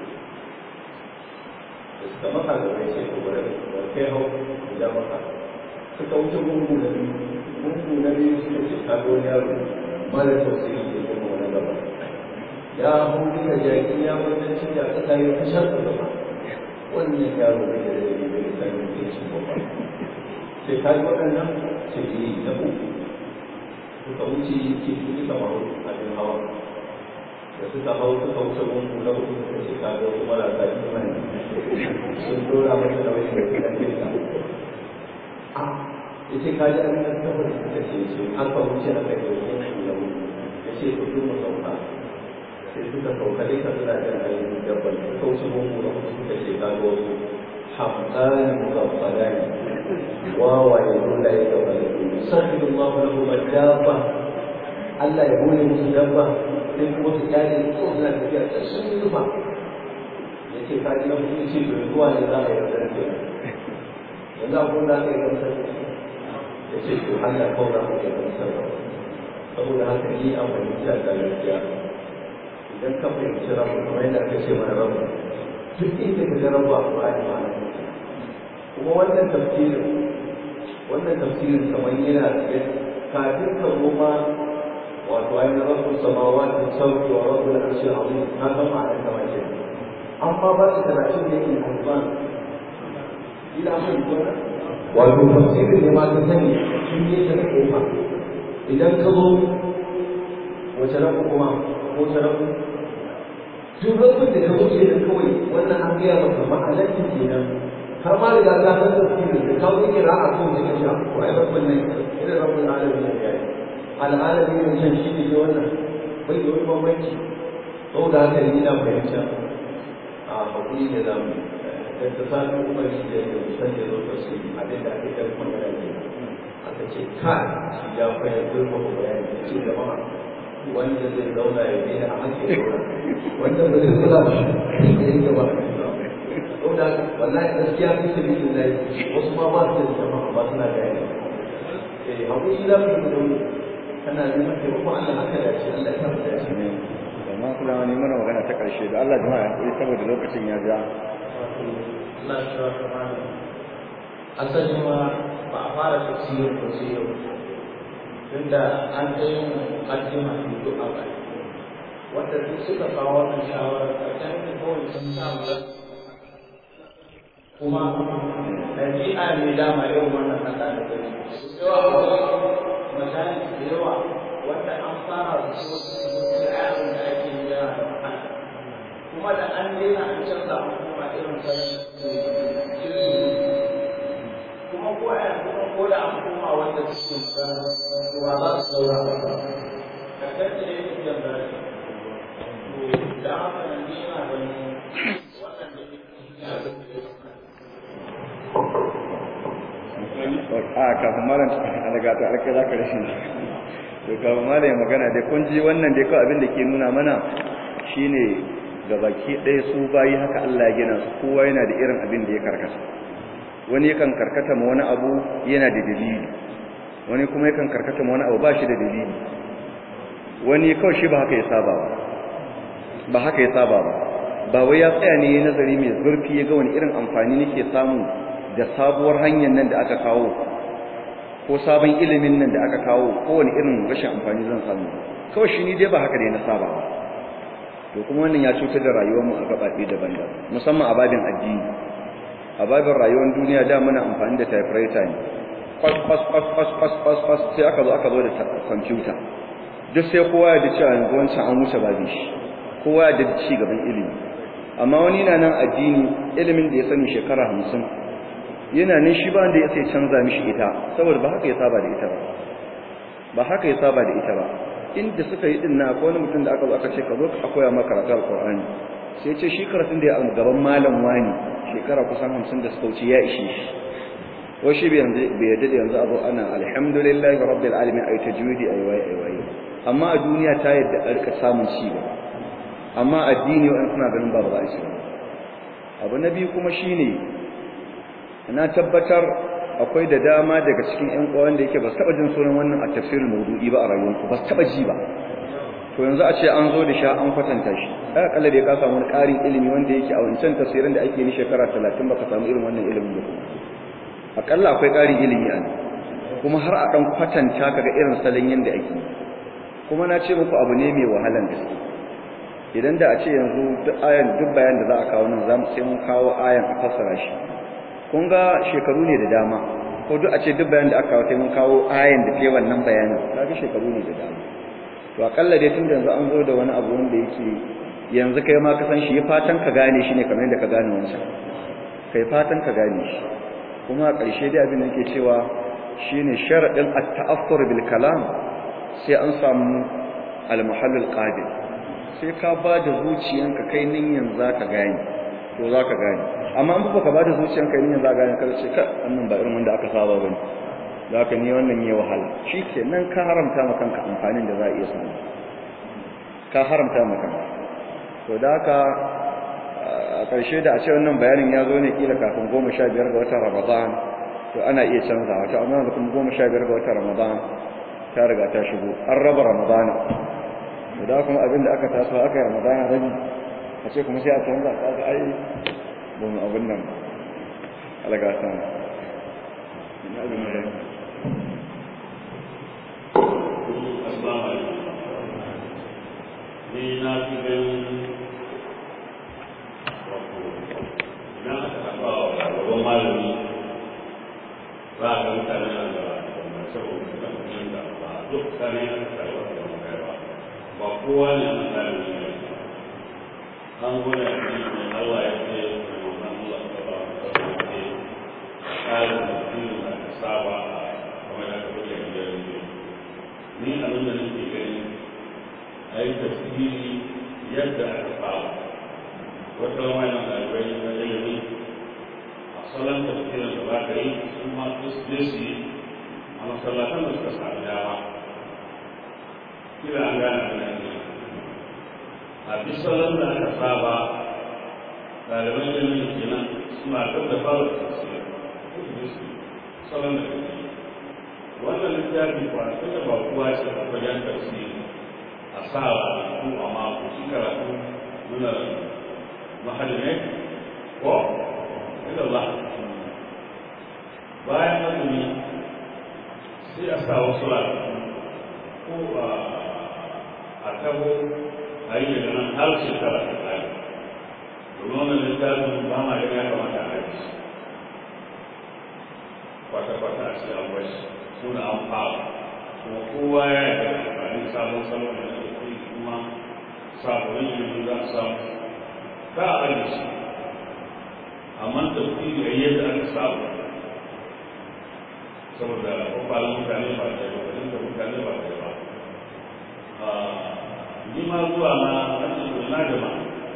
da suka maka da mai ce ko da kai hau da maka suka wuce gungu na biyu gungu na biyu suka ce ka ga wani yaro mara tausayi da kuma wani gaba ya hau duka jaki ya wannan cin da aka yi kashar da gaba wannan yaro bai da rai bai da sani da shi ba sai ka yi waɗannan ce yi na uku suka wuce ke suka mahu abin hawa da suka hau suka wuce gungu na uku suka ce ka ga wasu marasa imani sun dora masa da wani da ke sa a ya ce ka ji abin da ta fara suka ce ce aka wuce aka yi wani da wuri ya ce ku mu sauka sai suka sauka dai ka suna da ainihin dabbar da kauce gungu na uku suka ce ka ga wasu hamdani mugaffalani wawaye dole ya gaba da su sabbin Allah lahu madaba Allah ya gode musu dabba sai kuma su kyale ko suna tafiya ta sun zuba ya ce ka ji na mutum ce to zuwa ne za a yi rasar ke yanzu abun da aka yi rasar ya ce to Allah kawai za ku yi rasar saboda haka ni an fahimta da gaskiya idan ka fahimci rabu kamar yadda aka ce mana rabu duk inda ka ga rabu a Qur'ani ma ana kuma wannan tafsirin wannan tafsirin kamar yana cikin kafin ka zo ma wato ainihin rabbul samawati sauki wa rabbul arshi azim na san ma'anar kamar shi amma ba su karatun da yake alfan ila mun gona wato tafsirin ne ma ta sani shi ne ta kofa idan ka zo wace rabu kuma ko ta rabu duk rabin da ka wuce da kawai wannan an gaya maka ma'alancin kenan har ma da ga san tafsiri da kawo kira a kan da kashi ko ai rabbin nan irin rabbin alamin ne yayi al'alamin ne can shi ne wannan bai da wani bambanci saboda haka ne ina fahimta a hakuri da zamu da ta sami umar shi da ya san da zo tafsiri abin da ake karfin magana ne aka ce kai shi ya fahimta zurfafa bayani ce jama'a wanda zai zauna ya daina a hake zauna wanda ba zai zauna ba shi ne ya gaba saboda wallahi gaskiya fi sabi lillahi wasu ma ba su da jama'a ba suna da yana eh hakuri za mu yi dauri kana neman taimakon Allah haka da shi Allah ya da shi amma kuma wani mana magana ta karshe da Allah jama'a ya hakuri saboda lokacin ya ja Allah shi wa kamar asali ma ba a fara tafsirin ko sai yau tunda an ta yin mukaddima ne duk a bai wanda duk suka kawo wannan shawarar karshen da kawai sun samu kuma ɗabi'a ne dama yau wannan ƙasa da gani su yawa akwai misali da yawa wanda an fara da su wasu abin da ake yi yana da wahala kuma da an daina an canza kuma irin ta kuma ko a yanzu ko da an koma wanda suke ba za su saura ba ka kanta ne yake biyan barashi to da haka nan ni yana ganin waɗanda a kafin malam daga ta alkai za ka rashin to kafin malam ya magana dai kun ji wannan dai kawai abin da ke nuna mana shine ga baki ɗaya su bayi haka Allah ya gina su kowa yana da irin abin da ya karkata wani yakan karkata ma wani abu yana da dalili wani kuma yakan karkata ma wani abu ba shi da dalili wani kawai shi ba haka ya saba ba ba haka ya saba ba ba wai ya tsaya ne nazari mai zurfi ya ga wani irin amfani nake samu da sabuwar hanyar nan da aka kawo ko sabon ilimin nan da aka kawo ko wani irin rashin amfani zan samu kawai shi ni dai ba haka ne na saba ba to kuma wannan ya cutar da rayuwar mu a gabaɗe daban-daban musamman a babin addini a babin rayuwar duniya da muna amfani da typewriter ne kwas kwas kwas kwas kwas kwas kwas sai aka zo aka zo da kwamfuta duk sai kowa ya da cewa yanzu wancan an wuce babin shi kowa ya da ci gaban ilimi amma wani na nan addini ilimin da ya sani shekara hamsin yana nan shi ba wanda ya sai canza mishi ita saboda ba haka ya saba da ita ba ba haka ya saba da ita ba inda suka yi din na akwai wani mutum da aka zo aka ce ka zo ka koya maka karatu alqur'ani sai ce shi karatun da ya a gaban malam wani shekara kusan hamsin da suka wuce ya ishe shi ko shi bai yadda da yanzu abu ana alhamdulillahi rabbil alamin ay tajwidi ay wai ay wai amma a duniya ta yadda a rika samun ci gaba amma addini wa'an suna ganin ba ba za a ci abu na biyu kuma shine na tabbatar akwai da dama daga cikin ƴan uwan da yake ba su taba jin sunan wannan a tafsirul mawdu'i ba a rayuwarsu ba su taba ji ba to yanzu a ce an zo da sha an kwatanta shi ai akalla da ka samu wani ƙarin ilimi wanda yake a wancan tafsirin da ake ni shekara 30 baka samu irin wannan ilimin ba kuma akalla akwai ƙarin ilimi a nan kuma har a dan kwatanta kaga irin salon yanda ake kuma na ce muku abu ne mai wahalan gaske idan da a ce yanzu duk ayan duk bayan da za a kawo nan zamu sai mun kawo ayan a fassara shi kun ga shekaru ne da dama ko duk a ce duk bayan da aka kawo sai mun kawo ayan da ke wannan bayanin kaga shekaru ne da dama to akalla dai tun da yanzu an zo da wani abu wanda yake yanzu kai ma ka san shi ya fatan ka gane shi ne kamar yadda ka gane wancan kai fatan ka gane shi kuma a ƙarshe dai abin da yake cewa shine sharadin at-ta'affur bil kalam sai an samu al-muhallil qabil sai ka ba da zuciyanka kai ninyan zaka gane to zaka gane amma an ba ka ba da zuciyanka kai ninyan zaka gane kada ce ka wannan ba irin wanda aka saba bane zaka ni wannan yayi wahala shikenan ka haramta maka kanka amfanin da za a iya samu ka haramta maka to da haka a ƙarshe da a ce wannan bayanin ya zo ne kila kafin goma sha biyar ga watan ramadan to ana iya canzawa to amma yanzu kuma goma sha biyar ga watan ramadan ta riga ta shigo an raba ramadana to da kuma abin da aka taso aka yi ramadana rabi a ce kuma sai a canza ta ga ai don abin nan alaga san ina abin da ni na fi ganin wato idan aka taɓa wa babban malami za a ga mutane nan da saboda kan da ba duk kane a karɓar da kai ba ba kowa ne a tsarin ne an gwada ne mai Allah ya ce mai wannan Allah ta ba ta ba ne tsarin da kuma da ka saba a kamar da ka buga gidan ne ni abin da nake gani a yi tafsiri yadda aka saba wata wani ɗalibai na ilimi a salon tafsirin da ba ka yi su ma su su yi a masallatan da suka sami dama kila an gane da ne a bi salon da aka saba ɗaliban ilimin kenan suna kan da fara tafsir salon da kake wannan littafi ba ta da ba kuwa ce a wajen tafsiri a sa ko a mako shi karatu nuna mahallin ko ila Allah bayan azumi sai a sa wasu ko a tabo a yi daga nan har shekara ta tsari domin wannan littafin ba ma da ya kamata a yi kwata-kwata a cikin abuwa shi suna an fara kuma kowa ya yi da amfani sabon salon da ke kuma sabon ilimin za a samu ka a ajiye shi amma tafsiri a yadda aka samu saboda kwakwalon mutane ba ta yi ba da mutane ba ta yi ba ni ma zuwa na rashin na jama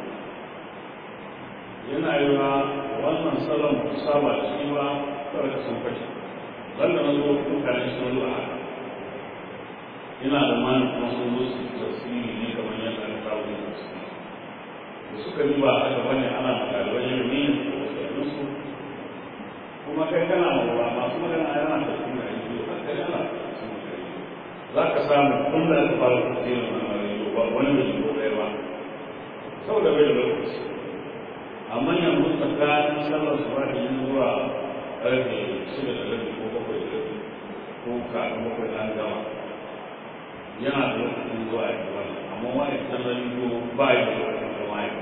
yana yi wa wannan salon ku saba da shi ba kawai da sun fashe banda na zo mutane sun zo a haka ina da mani kuma sun zo su tafsiri ne kamar yadda aka samu yin tafsiri da suka yi ba haka bane ana makalibai ilimi da su kuma kai kana mawa masu magana a yana tafi da yi a kai yana za ka samu tun da aka fara tafsirin na mariyo ba wani da shi ɗaya ba saboda bai da lokaci amma yanzu tsakanin sallar su ba da yin zuwa ƙarfe shida da rabi ko bakwai da rabi ko kafin bakwai da an gama yana da lokacin zuwa ya wani amma wani sallar yiwu ba yi da lokacin zama ya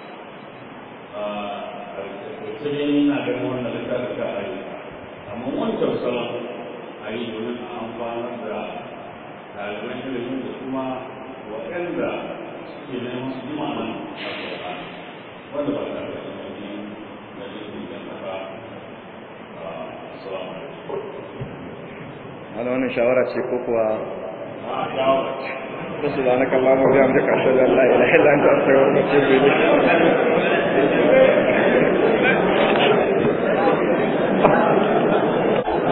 sai dai ina ganin wannan littafi ka a yi amma wancan salon a yi domin a amfanar da ɗaliban ilimin da kuma waɗanda suke neman su ji ma'anar alƙur'ani wanda ba tare da sanadi da jirgin da na ba assalamu alaikum hana wannan shawara ce ko kuwa a shawara سبحانك اللهم وبحمدك اشهد ان لا اله الا انت استغفرك واتوب اليك